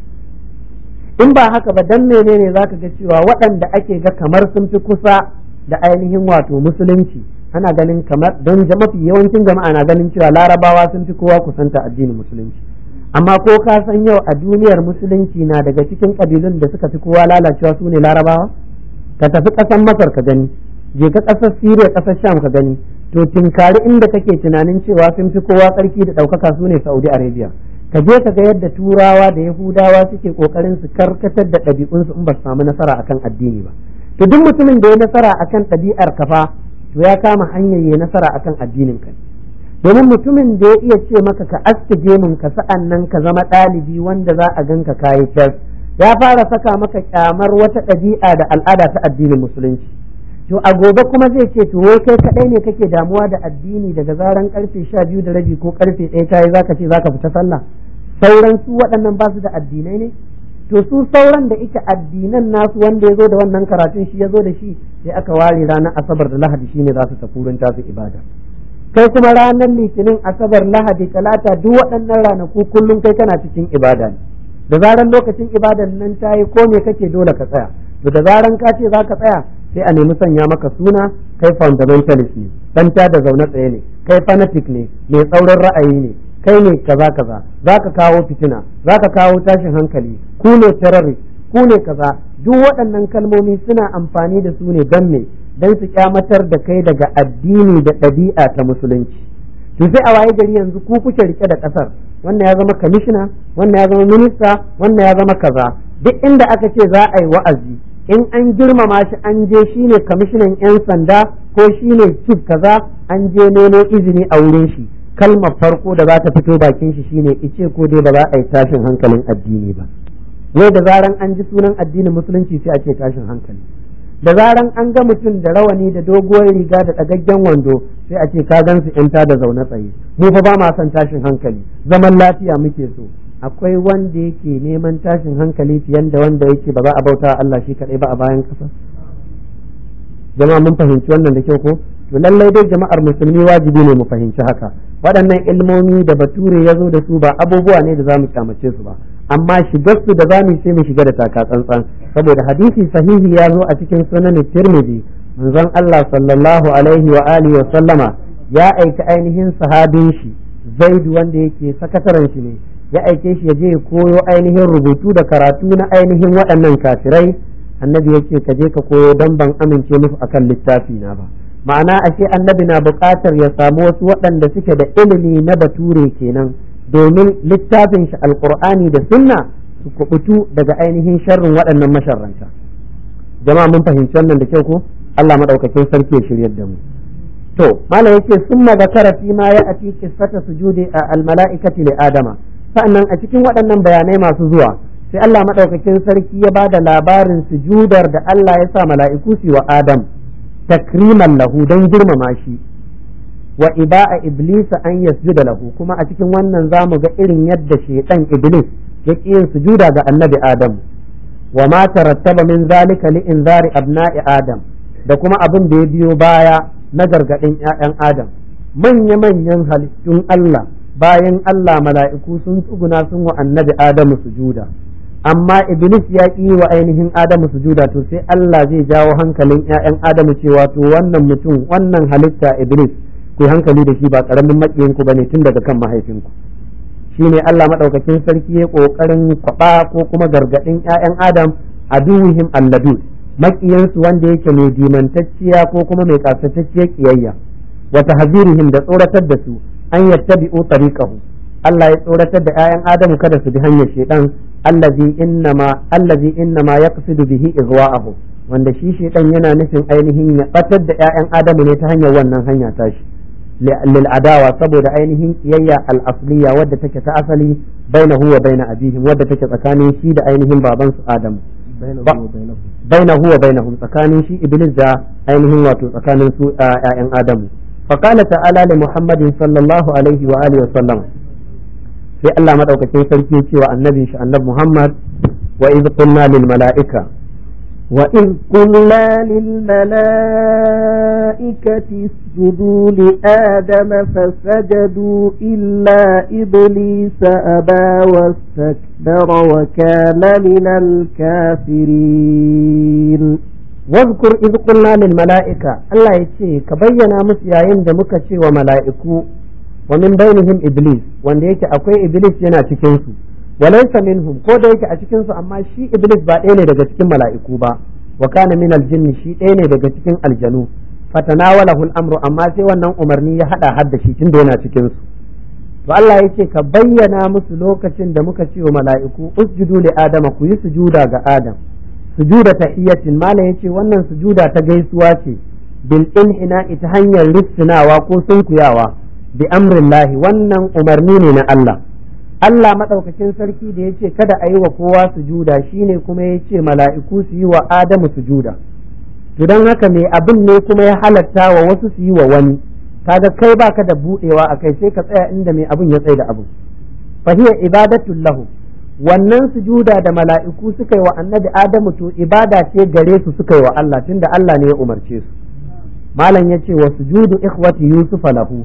in ba haka ba dan menene zaka ga cewa waɗanda ake ga kamar sun fi kusa da ainihin wato musulunci ana ganin kamar don mafi yawancin jama'a na ganin cewa larabawa sun fi kowa kusanta addinin musulunci amma ko ka san yau a duniyar musulunci na daga cikin kabilun da suka fi kowa lalacewa su ne larabawa ka tafi ƙasar masar ka gani je ka ƙasar siriya ƙasar sham ka gani to tinkari inda kake tunanin cewa sun fi kowa tsarki da ɗaukaka su ne saudi arabia ka je ka ga yadda turawa da yahudawa suke kokarin su karkatar da ɗabi'unsu in ba su samu nasara akan addini ba to duk mutumin da ya nasara akan ɗabi'ar kafa to ya kama hanyar ya nasara akan addinin ka domin mutumin da ya iya ce maka ka aske gemun ka sa'an nan ka zama ɗalibi wanda za a ganka kayi tas ya fara saka maka kyamar wata ɗabi'a da al'ada ta addinin musulunci to a gobe kuma zai ce to wai kai kadai ne kake damuwa da addini daga zaran karfe sha biyu da rabi ko karfe ɗaya tayi zaka ce zaka fita sallah sauran su waɗannan ba su da addinai ne to su sauran da ita addinan nasu wanda ya zo da wannan karatun shi ya zo da shi sai aka ware ranar asabar da lahadi shine za su tafi wurin tasu ibada kai kuma ranar litinin asabar lahadi talata duk waɗannan ranaku kullum kai kana cikin ibada ne da zaran lokacin ibadan nan ta yi ko me kake dole ka tsaya to da zaran ka ce za ka tsaya sai a nemi sanya maka suna kai fundamentalist ne dan ta da zaune tsaye ne kai fanatic ne mai tsaurin ra'ayi ne kai ne kaza kaza za ka kawo fitina za ka kawo tashin hankali ku ne terrorist ku ne kaza duk waɗannan kalmomi suna amfani da su ne don me don su kyamatar da kai daga addini da ɗabi'a ta musulunci to sai a waye gari yanzu ku kuke rike da ƙasar wannan ya zama kamishina wannan ya zama minista wannan ya zama kaza duk inda aka ce za a yi wa'azi in an girmama shi an je shine kamishinan 'yan sanda ko shine chief kaza an je nemo izini a wurin shi kalmar farko da za ta fito bakin shi shine ice ko dai ba za a yi tashin hankalin addini ba wai da zaran an ji sunan addinin musulunci sai a ce tashin hankali da zaran an ga mutum da rawani da doguwar riga da ɗagaggen wando sai a ce ka gan su yanta da zaune tsaye mu fa ba ma son tashin hankali zaman lafiya muke so akwai wanda yake neman tashin hankali fiye da wanda yake ba za a bauta Allah shi kaɗai ba a bayan ƙasa jama'a mun fahimci wannan da kyau ko to lallai dai jama'ar musulmi wajibi ne mu fahimci haka waɗannan ilmomi da bature ya zo da su ba abubuwa ne da za mu kyamace su ba amma shigar su da zamu sai mu shiga da taka tsantsan saboda hadisi sahihi ya zo a cikin sunan tirmidhi manzon Allah sallallahu alaihi wa alihi wa sallama ya aika ainihin sahabin shi zaid wanda yake sakataren shi ne ya aike shi ya je ya koyo ainihin rubutu da karatu na ainihin waɗannan kafirai annabi yake ka je ka koyo dan ban amince musu akan littafi na ba ma'ana ashe annabi na buƙatar ya samu wasu waɗanda suke da ilimi na bature kenan domin littafin shi alkur'ani da sunna su kubutu daga ainihin sharrin waɗannan masharranta jama'a mun fahimci wannan da kyau ko Allah madaukakin sarki ya shiryar da mu to malam yake summa zakara fi ma ya ati qissata sujudi al mala'ikati li adama sa'annan a cikin waɗannan bayanai masu zuwa sai Allah madaukakin sarki ya bada labarin sujudar da Allah ya sa mala'iku su wa Adam takriman lahu don girmama shi wa iba'a iblisa an yasjuda lahu kuma a cikin wannan zamu ga irin yadda shaytan iblis ya yin sujuda ga annabi adam wa ma tarattaba min zalika li inzari abna'i adam da kuma abin da ya biyo baya na gargadin ƴaƴan adam manya manyan halittun Allah bayan Allah mala'iku sun tsuguna sun wa annabi adamu sujuda amma iblis ya ƙi wa ainihin adamu sujuda to sai Allah zai jawo hankalin ƴaƴan adamu cewa to wannan mutum wannan halitta iblis ku hankali da shi ba karamin makiyin ku bane tun daga kan mahaifinku shine Allah madaukakin sarki ya kokarin kwaba ko kuma gargadin ƴaƴan Adam aduwihim alladud makiyin su wanda yake mai dimantacciya ko kuma mai kasatacciyar kiyayya wa tahzirihim da tsoratar da su an yattabi'u tariqahu Allah ya tsoratar da ƴaƴan Adamu kada su bi hanyar shaytan allazi innama allazi innama yaqsidu bihi igwa'ahu wanda shi shaytan yana nufin ainihin ya batar da ƴaƴan Adamu ne ta hanyar wannan hanya tashi lil'adawa saboda ainihin kiyayya al'asliya wadda take ta asali bainahu wa baina abihim wadda take tsakanin shi da ainihin baban su Adam bainahu wa bainahum tsakanin shi Iblis da ainihin wato tsakanin su ƴaƴan Adamu fa qala ta'ala li Muhammadin sallallahu alaihi wa alihi wa sallam sai Allah madaukakin sarki ya ce wa annabin shi annabi Muhammad wa idh qulna lil mala'ika وإذ قلنا للملائكة اسجدوا لآدم فسجدوا إلا إبليس أبى واستكبر وكان من الكافرين واذكر إذ قلنا للملائكة الله يتشي كبينا مسياين دمك وملائكو ومن بينهم إبليس وان يكي أكوي إبليس ينا تكنسو walaysa minhum ko da yake a cikin su amma shi iblis ba ɗaya ne daga cikin mala'iku ba wa kana min aljinn shi ɗaya ne daga cikin aljanu fatanawalahu al-amru amma sai wannan umarni ya hada hadda shi tunda yana cikin su to Allah yake ka bayyana musu lokacin da muka ce wa mala'iku usjudu li adama ku yi sujuda ga adam sujuda tahiyatin mala yace wannan sujuda ta gaisuwa ce bil inhina ita hanyar rissinawa ko sunkuyawa bi amrillahi wannan umarni ne na Allah Allah maɗaukakin sarki da ya ce kada a yi wa kowa sujuda shine kuma ya ce mala'iku su yi wa Adamu sujuda to don haka mai abin ne kuma ya halatta wa wasu su yi wa wani kaga kai baka da buɗewa a kai sai ka tsaya inda mai abin ya tsaye da abin fahiya ibadatul lahu wannan sujuda da mala'iku suka yi wa annabi Adamu to ibada ce gare su suka yi wa Allah tunda Allah ne ya umarce su malam ya ce wa sujudu ikhwati yusufa lahu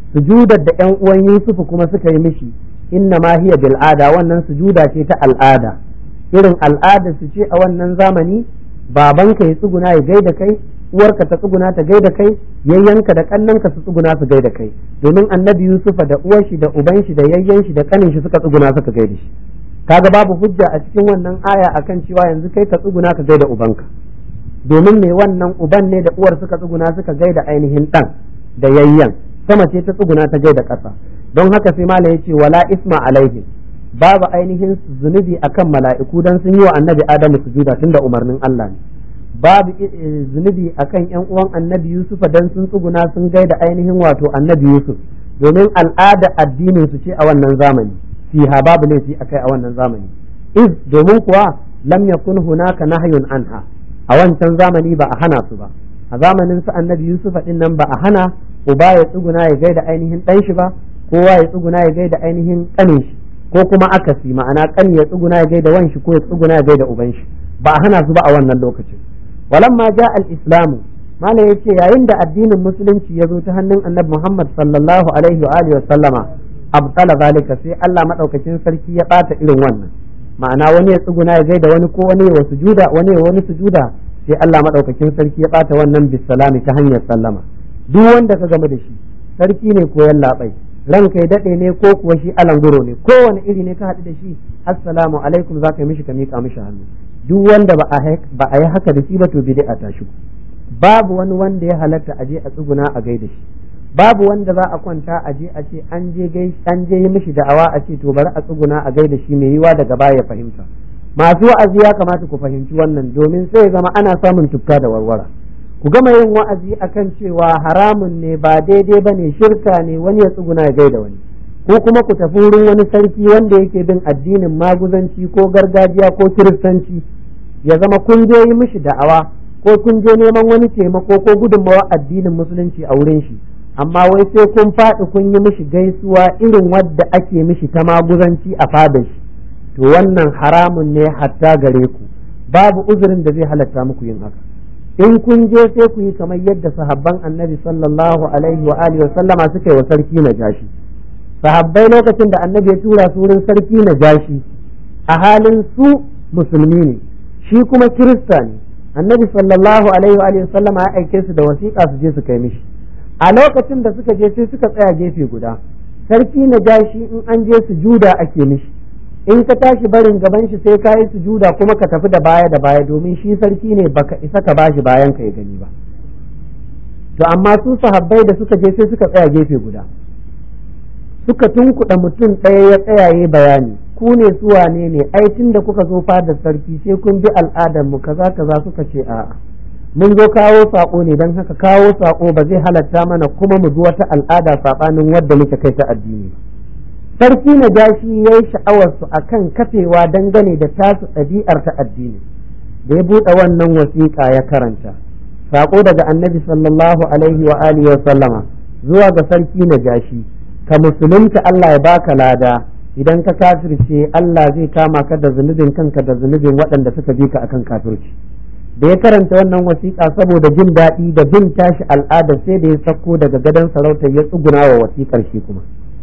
sujudar da ƴan uwan Yusufu kuma suka yi mishi inna ma hiya bil ada wannan sujuda ce ta al'ada irin al'ada su ce a wannan zamani babanka ya tsuguna ya gaida kai uwarka ta tsuguna ta gaida kai yayyanka da kannanka su tsuguna su gaida kai domin annabi yusufa da uwar shi da uban shi da yayyan shi da kanin shi suka tsuguna suka gaida shi kaga babu hujja a cikin wannan aya akan cewa yanzu kai ka tsuguna ka gaida ubanka domin me wannan uban ne da uwar suka tsuguna suka gaida ainihin dan da yayyan sama ce ta tsuguna ta gaida ƙasa don haka sai malam yace wala isma alaihim babu ainihin zunubi akan mala'iku dan sun yi wa annabi adamu sujuda tunda umarnin Allah ne babu zunubi akan yan uwan annabi yusufa dan sun tsuguna sun gaida ainihin wato annabi yusuf domin al'ada addinin su ce a wannan zamani fiha babu laifi akai a wannan zamani iz domin kuwa lam yakun hunaka nahyun anha a wancan zamani ba a hana su ba a zamanin su annabi yusufa din nan ba a hana uba ya tsuguna ya gaida ainihin dan shi ba kowa ya tsuguna ya gaida ainihin kanin shi ko kuma akasi ma'ana kan ya tsuguna ya gaida wan shi ko ya tsuguna ya gaida uban shi ba a hana su ba a wannan lokacin walamma ja al-islamu malam yace yayin da addinin musulunci ya zo ta hannun annabi Muhammad sallallahu alaihi wa alihi wa sallama abtala zalika sai Allah madaukakin sarki ya bata irin wannan ma'ana wani ya tsuguna ya gaida wani ko wani ya sujuda wani ya wani sujuda sai Allah madaukakin sarki ya bata wannan bisalami ta hanyar sallama duk wanda ka game da shi sarki ne ko yallaɓai ranka ya daɗe ne ko kuwa shi alanguro ne kowane iri ne ka haɗu da shi assalamu alaikum za ka yi mishi ka miƙa mishi hannu duk wanda ba a yi haka da shi ba to bid'a ta shigo babu wani wanda ya halatta a je a tsuguna a gaida shi babu wanda za a kwanta a je a ce an je gai an je yi mishi da'awa a ce to bari a tsuguna a gaida shi mai yiwa daga baya ya fahimta masu wa'azi ya kamata ku fahimci wannan domin sai ya zama ana samun tufka da warwara ku gama yin wa'azi akan cewa haramun ne ba daidai ba ne shirka ne wani ya tsuguna ya gaida wani ko kuma ku tafi wurin wani sarki wanda yake bin addinin maguzanci ko gargajiya ko kiristanci ya zama kun je yi mishi da'awa ko kun je neman wani taimako ko gudunmawa addinin musulunci a wurin shi amma wai sai kun faɗi kun yi mishi gaisuwa irin wadda ake mishi ta maguzanci a fadar shi to wannan haramun ne hatta gare ku babu uzurin da zai halatta muku yin haka in kun je sai ku yi kamar yadda sahabban annabi sallallahu alaihi wa alihi wa sallama suka yi wa sarki na jashi sahabbai lokacin da annabi ya tura su wurin sarki na jashi a halin su musulmi ne shi kuma kirista ne annabi sallallahu alaihi wa alihi wa sallama ya aike su da wasiƙa su je su kai mishi a lokacin da suka je sai suka tsaya gefe guda sarki na jashi in an je su juda ake mishi in ka tashi barin gaban shi sai ka yi sujuda kuma ka tafi da baya da baya domin shi sarki ne baka isa ka bashi bayan ka ya gani ba to amma su sahabbai da suka je sai suka tsaya gefe guda suka tunkuɗa mutum ɗaya ya tsayaye bayani ku ne su wane ne ai tun da kuka zo fadar sarki sai kun bi al'adar mu kaza kaza suka ce a'a mun zo kawo sako ne don haka kawo sako ba zai halatta mana kuma mu bi wata al'ada saɓanin wadda muke kai ta addini ba sarki na jashi ya yi sha'awarsu a kan kafewa dangane da tasu ɗabi'ar ta addini da ya buɗe wannan wasiƙa ya karanta saƙo daga annabi sallallahu alaihi wa alihi wa sallama zuwa ga sarki na jashi ka musulunta Allah ya baka lada idan ka kafirce Allah zai kama ka da zunubin kanka da zunubin waɗanda suka bi ka akan kafirci da ya karanta wannan wasiƙa saboda jin daɗi da bin tashi al'ada sai da ya sako daga gadon sarautar ya tsuguna wa wasiƙar shi kuma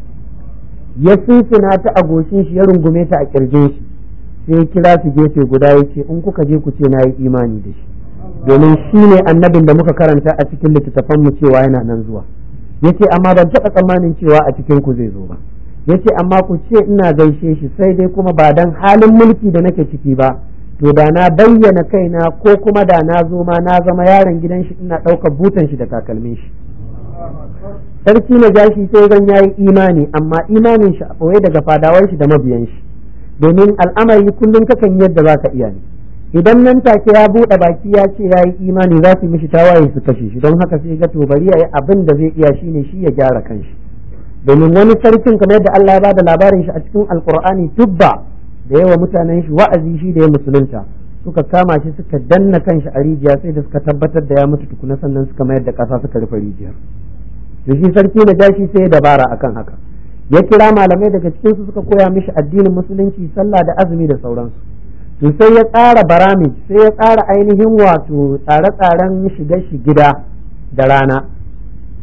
ya sunsuna ta a goshin shi ya rungume ta a kirjin shi sai ya kira su gefe guda ya ce in kuka je ku ce na yi imani da shi domin shi ne annabin da muka karanta a cikin littattafan mu cewa yana nan zuwa ya ce amma ban taɓa tsammanin cewa a cikin ku zai zo ba ya ce amma ku ce ina gaishe shi sai dai kuma ba dan halin mulki da nake ciki ba to da na bayyana kaina ko kuma da na zo ma na zama yaron gidan shi ina ɗaukar butan shi da takalmin shi sarki na jashi sai zan yayi imani amma imanin shi a ɓoye daga fadawar shi da mabiyan shi domin al'amari kullum kakan yadda za ka iya ne idan nan take ya buɗe baki ya ce ya yi imani za su mishi tawaye su kashe shi don haka sai ga to bari ya yi abin da zai iya shine shi ya gyara kanshi domin wani sarkin kamar yadda Allah ya bada labarin shi a cikin alkur'ani tubba da yawa mutanen shi wa'azi shi da ya musulunta suka kama shi suka danna kanshi a rijiya sai da suka tabbatar da ya mutu tukuna sannan suka mayar da ƙasa suka rufe rijiyar da shi sarki na jashi sai ya dabara akan haka ya kira malamai daga cikin su suka koya mishi addinin musulunci sallah da azumi da sauransu to sai ya tsara barami sai ya tsara ainihin wato tsare-tsaren shiga shi gida da rana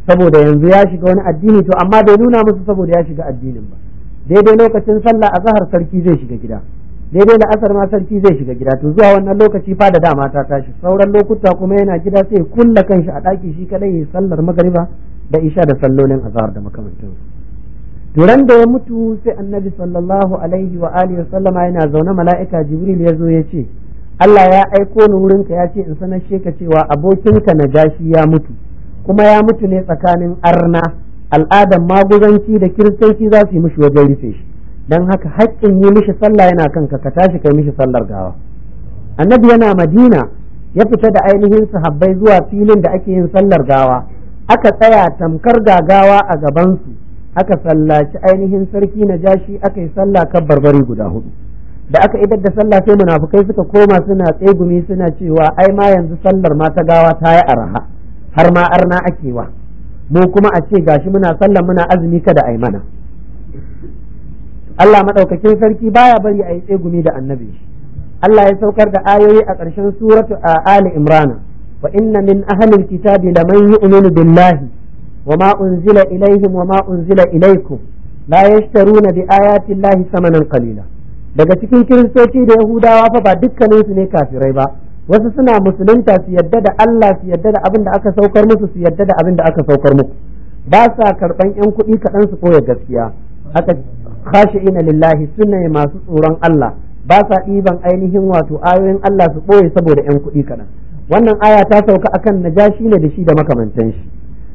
saboda yanzu ya shiga wani addini to amma bai nuna musu saboda ya shiga addinin ba daidai lokacin sallah a zahar sarki zai shiga gida daidai da asar ma sarki zai shiga gida to zuwa wannan lokaci fa da dama ta tashi sauran lokuta kuma yana gida sai ya kulla kanshi a ɗaki shi kadai ya sallar magariba da isha da sallolin azhar da makamantansu duran da ya mutu sai annabi sallallahu alaihi wa alihi wa sallama yana zaune mala'ika jibril ya zo ya ce Allah ya aiko ni wurinka ya ce in sanar ka cewa abokinka na gashi ya mutu kuma ya mutu ne tsakanin arna al'adan maguzanci da kiristanci za su yi mishi wajen rufe shi don haka haƙƙin yi mishi sallah yana kanka ka tashi kai mishi sallar gawa annabi yana madina ya fita da ainihin sahabbai zuwa filin da ake yin sallar gawa aka tsaya tamkar gagawa a gabansu aka sallaci ainihin sarki na jashi aka yi sallah kan barbari guda hudu da aka idar da sallah sai munafukai suka koma suna tsegumi suna cewa ai ma yanzu sallar ma ta gawa ta yi araha har ma arna ake wa mu kuma a ce gashi muna sallar muna azumi kada ai mana Allah madaukakin sarki baya bari a yi tsegumi da annabi Allah ya saukar da ayoyi a ƙarshen suratu a Ali Imran wa inna min ahlil kitabi laman yu'minu billahi wa ma unzila ilaihim wa ma unzila ilaikum la yashtaruna bi ayati llahi samanan qalila daga cikin kiristoci da yahudawa fa ba dukkanin su ne kafirai ba wasu suna musulunta su yadda da Allah su yadda da abin da aka saukar musu su yadda da abin da aka saukar muku ba sa karban yan kuɗi kaɗan su koya gaskiya haka khashi'ina lillahi suna masu tsoron Allah ba sa ɗiban ainihin wato ayoyin Allah su ɓoye saboda yan kuɗi kaɗan wannan aya ta sauka akan najashi ne da shi da makamantan shi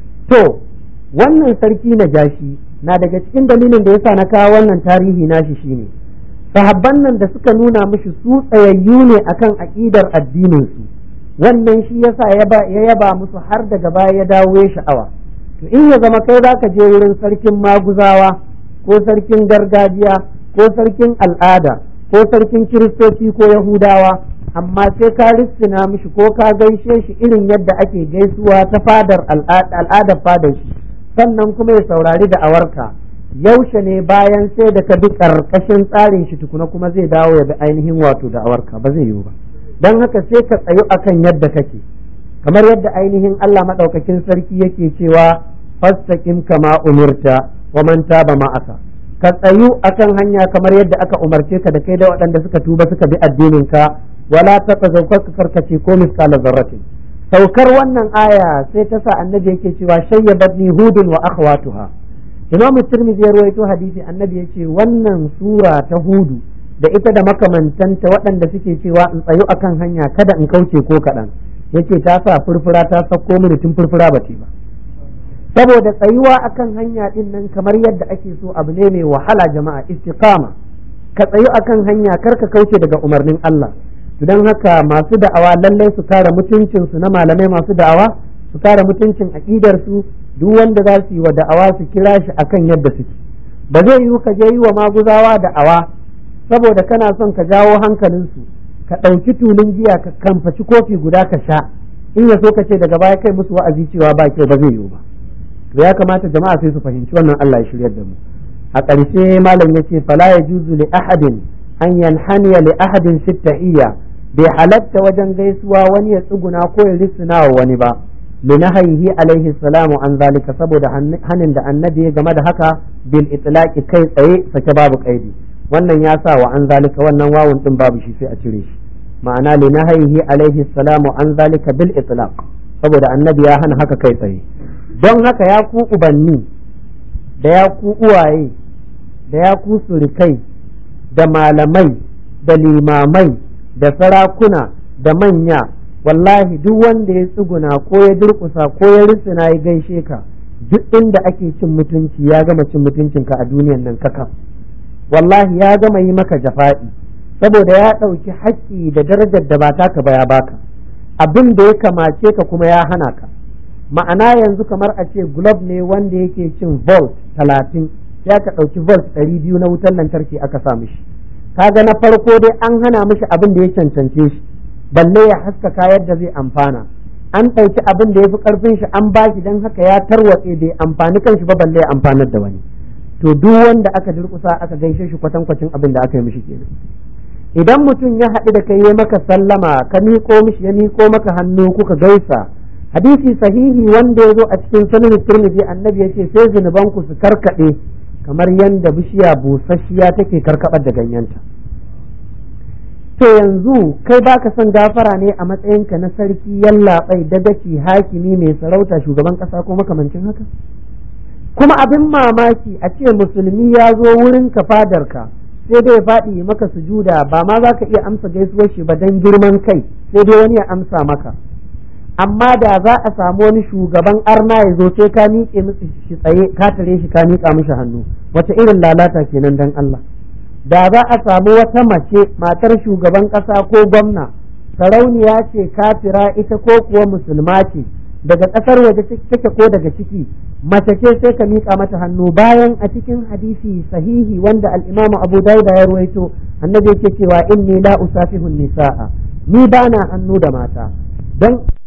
to wannan sarki najashi na daga cikin dalilin da yasa na kawo wannan tarihi nashi shine sahabban nan da suka nuna mishi su tsayayyu ne akan aƙidar addinin su wannan shi yasa ya yaba musu har daga baya ya dawo ya sha'awa to in ya zama kai zaka je wurin sarkin maguzawa ko sarkin gargajiya ko sarkin al'ada ko sarkin kiristoci ko yahudawa amma sai ka rissina mishi ko ka gaishe shi irin yadda ake gaisuwa ta fadar al'adar fadar shi sannan kuma ya saurari da awarka yaushe ne bayan sai da ka bi karkashin tsarin shi tukuna kuma zai dawo ya bi ainihin wato da awarka ba zai yiwu ba don haka sai ka tsayu akan yadda kake kamar yadda ainihin Allah madaukakin sarki yake cewa fastaqim kama umirta wa man taba ma'aka ka tsayu akan hanya kamar yadda aka umarce ka da kai da waɗanda suka tuba suka bi addinin ka wala taqazaw ka karkace ko misqala zarratin saukar wannan aya sai ta sa annabi yake cewa shayyabatni hudun wa akhwatuha imam tirmidhi ya ruwaito hadisi annabi ya ce wannan sura ta hudu da ita da makamantanta waɗanda suke cewa in tsayu akan hanya kada in kauce ko kaɗan yace ta sa furfura ta sauko mini tun furfura ba ce ba saboda tsayuwa akan hanya din nan kamar yadda ake so abu ne mai wahala jama'a istiqama ka tsayu akan hanya kar ka kauce daga umarnin Allah don haka masu da'awa lallai su kare mutuncin su na malamai masu da'awa su kare mutuncin aqidar su duk wanda za su yi wa da'awa su kira shi akan yadda suke ba zai yiwu ka je yi wa maguzawa da'awa saboda kana son ka jawo hankalinsu ka ɗauki tulun giya ka kamfaci kofi guda ka sha in ya so ka ce daga baya kai musu wa'azi cewa ba kyau ba zai yiwu ba to ya kamata jama'a sai su fahimci wannan Allah ya shiryar da mu a ƙarshe malam yace fala yajuzu li ahadin an yanhaniya li ahadin fi tahiyya bai halatta wajen gaisuwa wani ya tsuguna ko ya risina wa wani ba linahaihi alaihi salamu an zalika saboda hanin da annabi ya game da haka bil itlaqi kai tsaye sake babu kaidi wannan ya sa wa an zalika wannan wawun din babu shi sai a cire shi ma'ana linahaihi alaihi salamu an zalika bil itlaq saboda annabi ya hana haka kai tsaye don haka ya ku ubanni da ya ku uwaye da ya ku surikai da malamai da limamai da sarakuna da manya wallahi duk wanda ya tsuguna ko ya durkusa ko ya risina ya gaishe ka duk inda ake cin mutunci ya gama cin mutuncinka a duniyan nan kaka wallahi ya gama yi maka jafa'i saboda ya ɗauki haƙƙi da darajar da ba taka ba ya baka abin da ya kamace ka kuma ya hana ka ma'ana yanzu kamar a ce globe ne wanda yake cin volt talatin ya ka ɗauki volt ɗari biyu na wutar lantarki aka sa mishi kaga na farko dai an hana mishi abin da ya cancance shi balle ya haskaka yadda zai amfana an ɗauki abin da ya fi ƙarfin shi an ba shi don haka ya tarwatse bai amfani kanshi ba balle ya amfanar da wani to duk wanda aka durƙusa aka gaishe shi kwatankwacin abin da aka yi mishi kenan idan mutum ya haɗu da kai ya maka sallama ka miƙo mishi ya miƙo maka hannu kuka gaisa hadisi sahihi wanda ya zo a cikin sunan turmizi annabi ya ce sai zunubanku su karkaɗe kamar yadda bishiya busasshiya take karkabar da ganyenta to yanzu kai baka son gafara ne a matsayinka na sarki yallaɓai dagaci hakimi mai sarauta shugaban ƙasa ko makamancin haka kuma abin mamaki a ce musulmi ya zo wurin ka fadarka sai dai ya faɗi maka sujuda ba ma za ka iya amsa gaisuwar shi ba don girman kai sai dai wani ya amsa maka amma da za a samu wani shugaban arna ya zo sai ka miƙe musu shi tsaye ka tare shi ka miƙa mishi hannu wace irin lalata kenan dan Allah da za a samu wata mace matar shugaban ƙasa ko gwamna sarauniya ce kafira ita ko kuwa musulma ce daga ƙasar waje take ko daga ciki mace ce sai ka miƙa mata hannu bayan a cikin hadisi sahihi wanda al-Imam Abu Dawud ya ruwaito annabi yake cewa inni la usafihun nisaa ni bana hannu da mata dan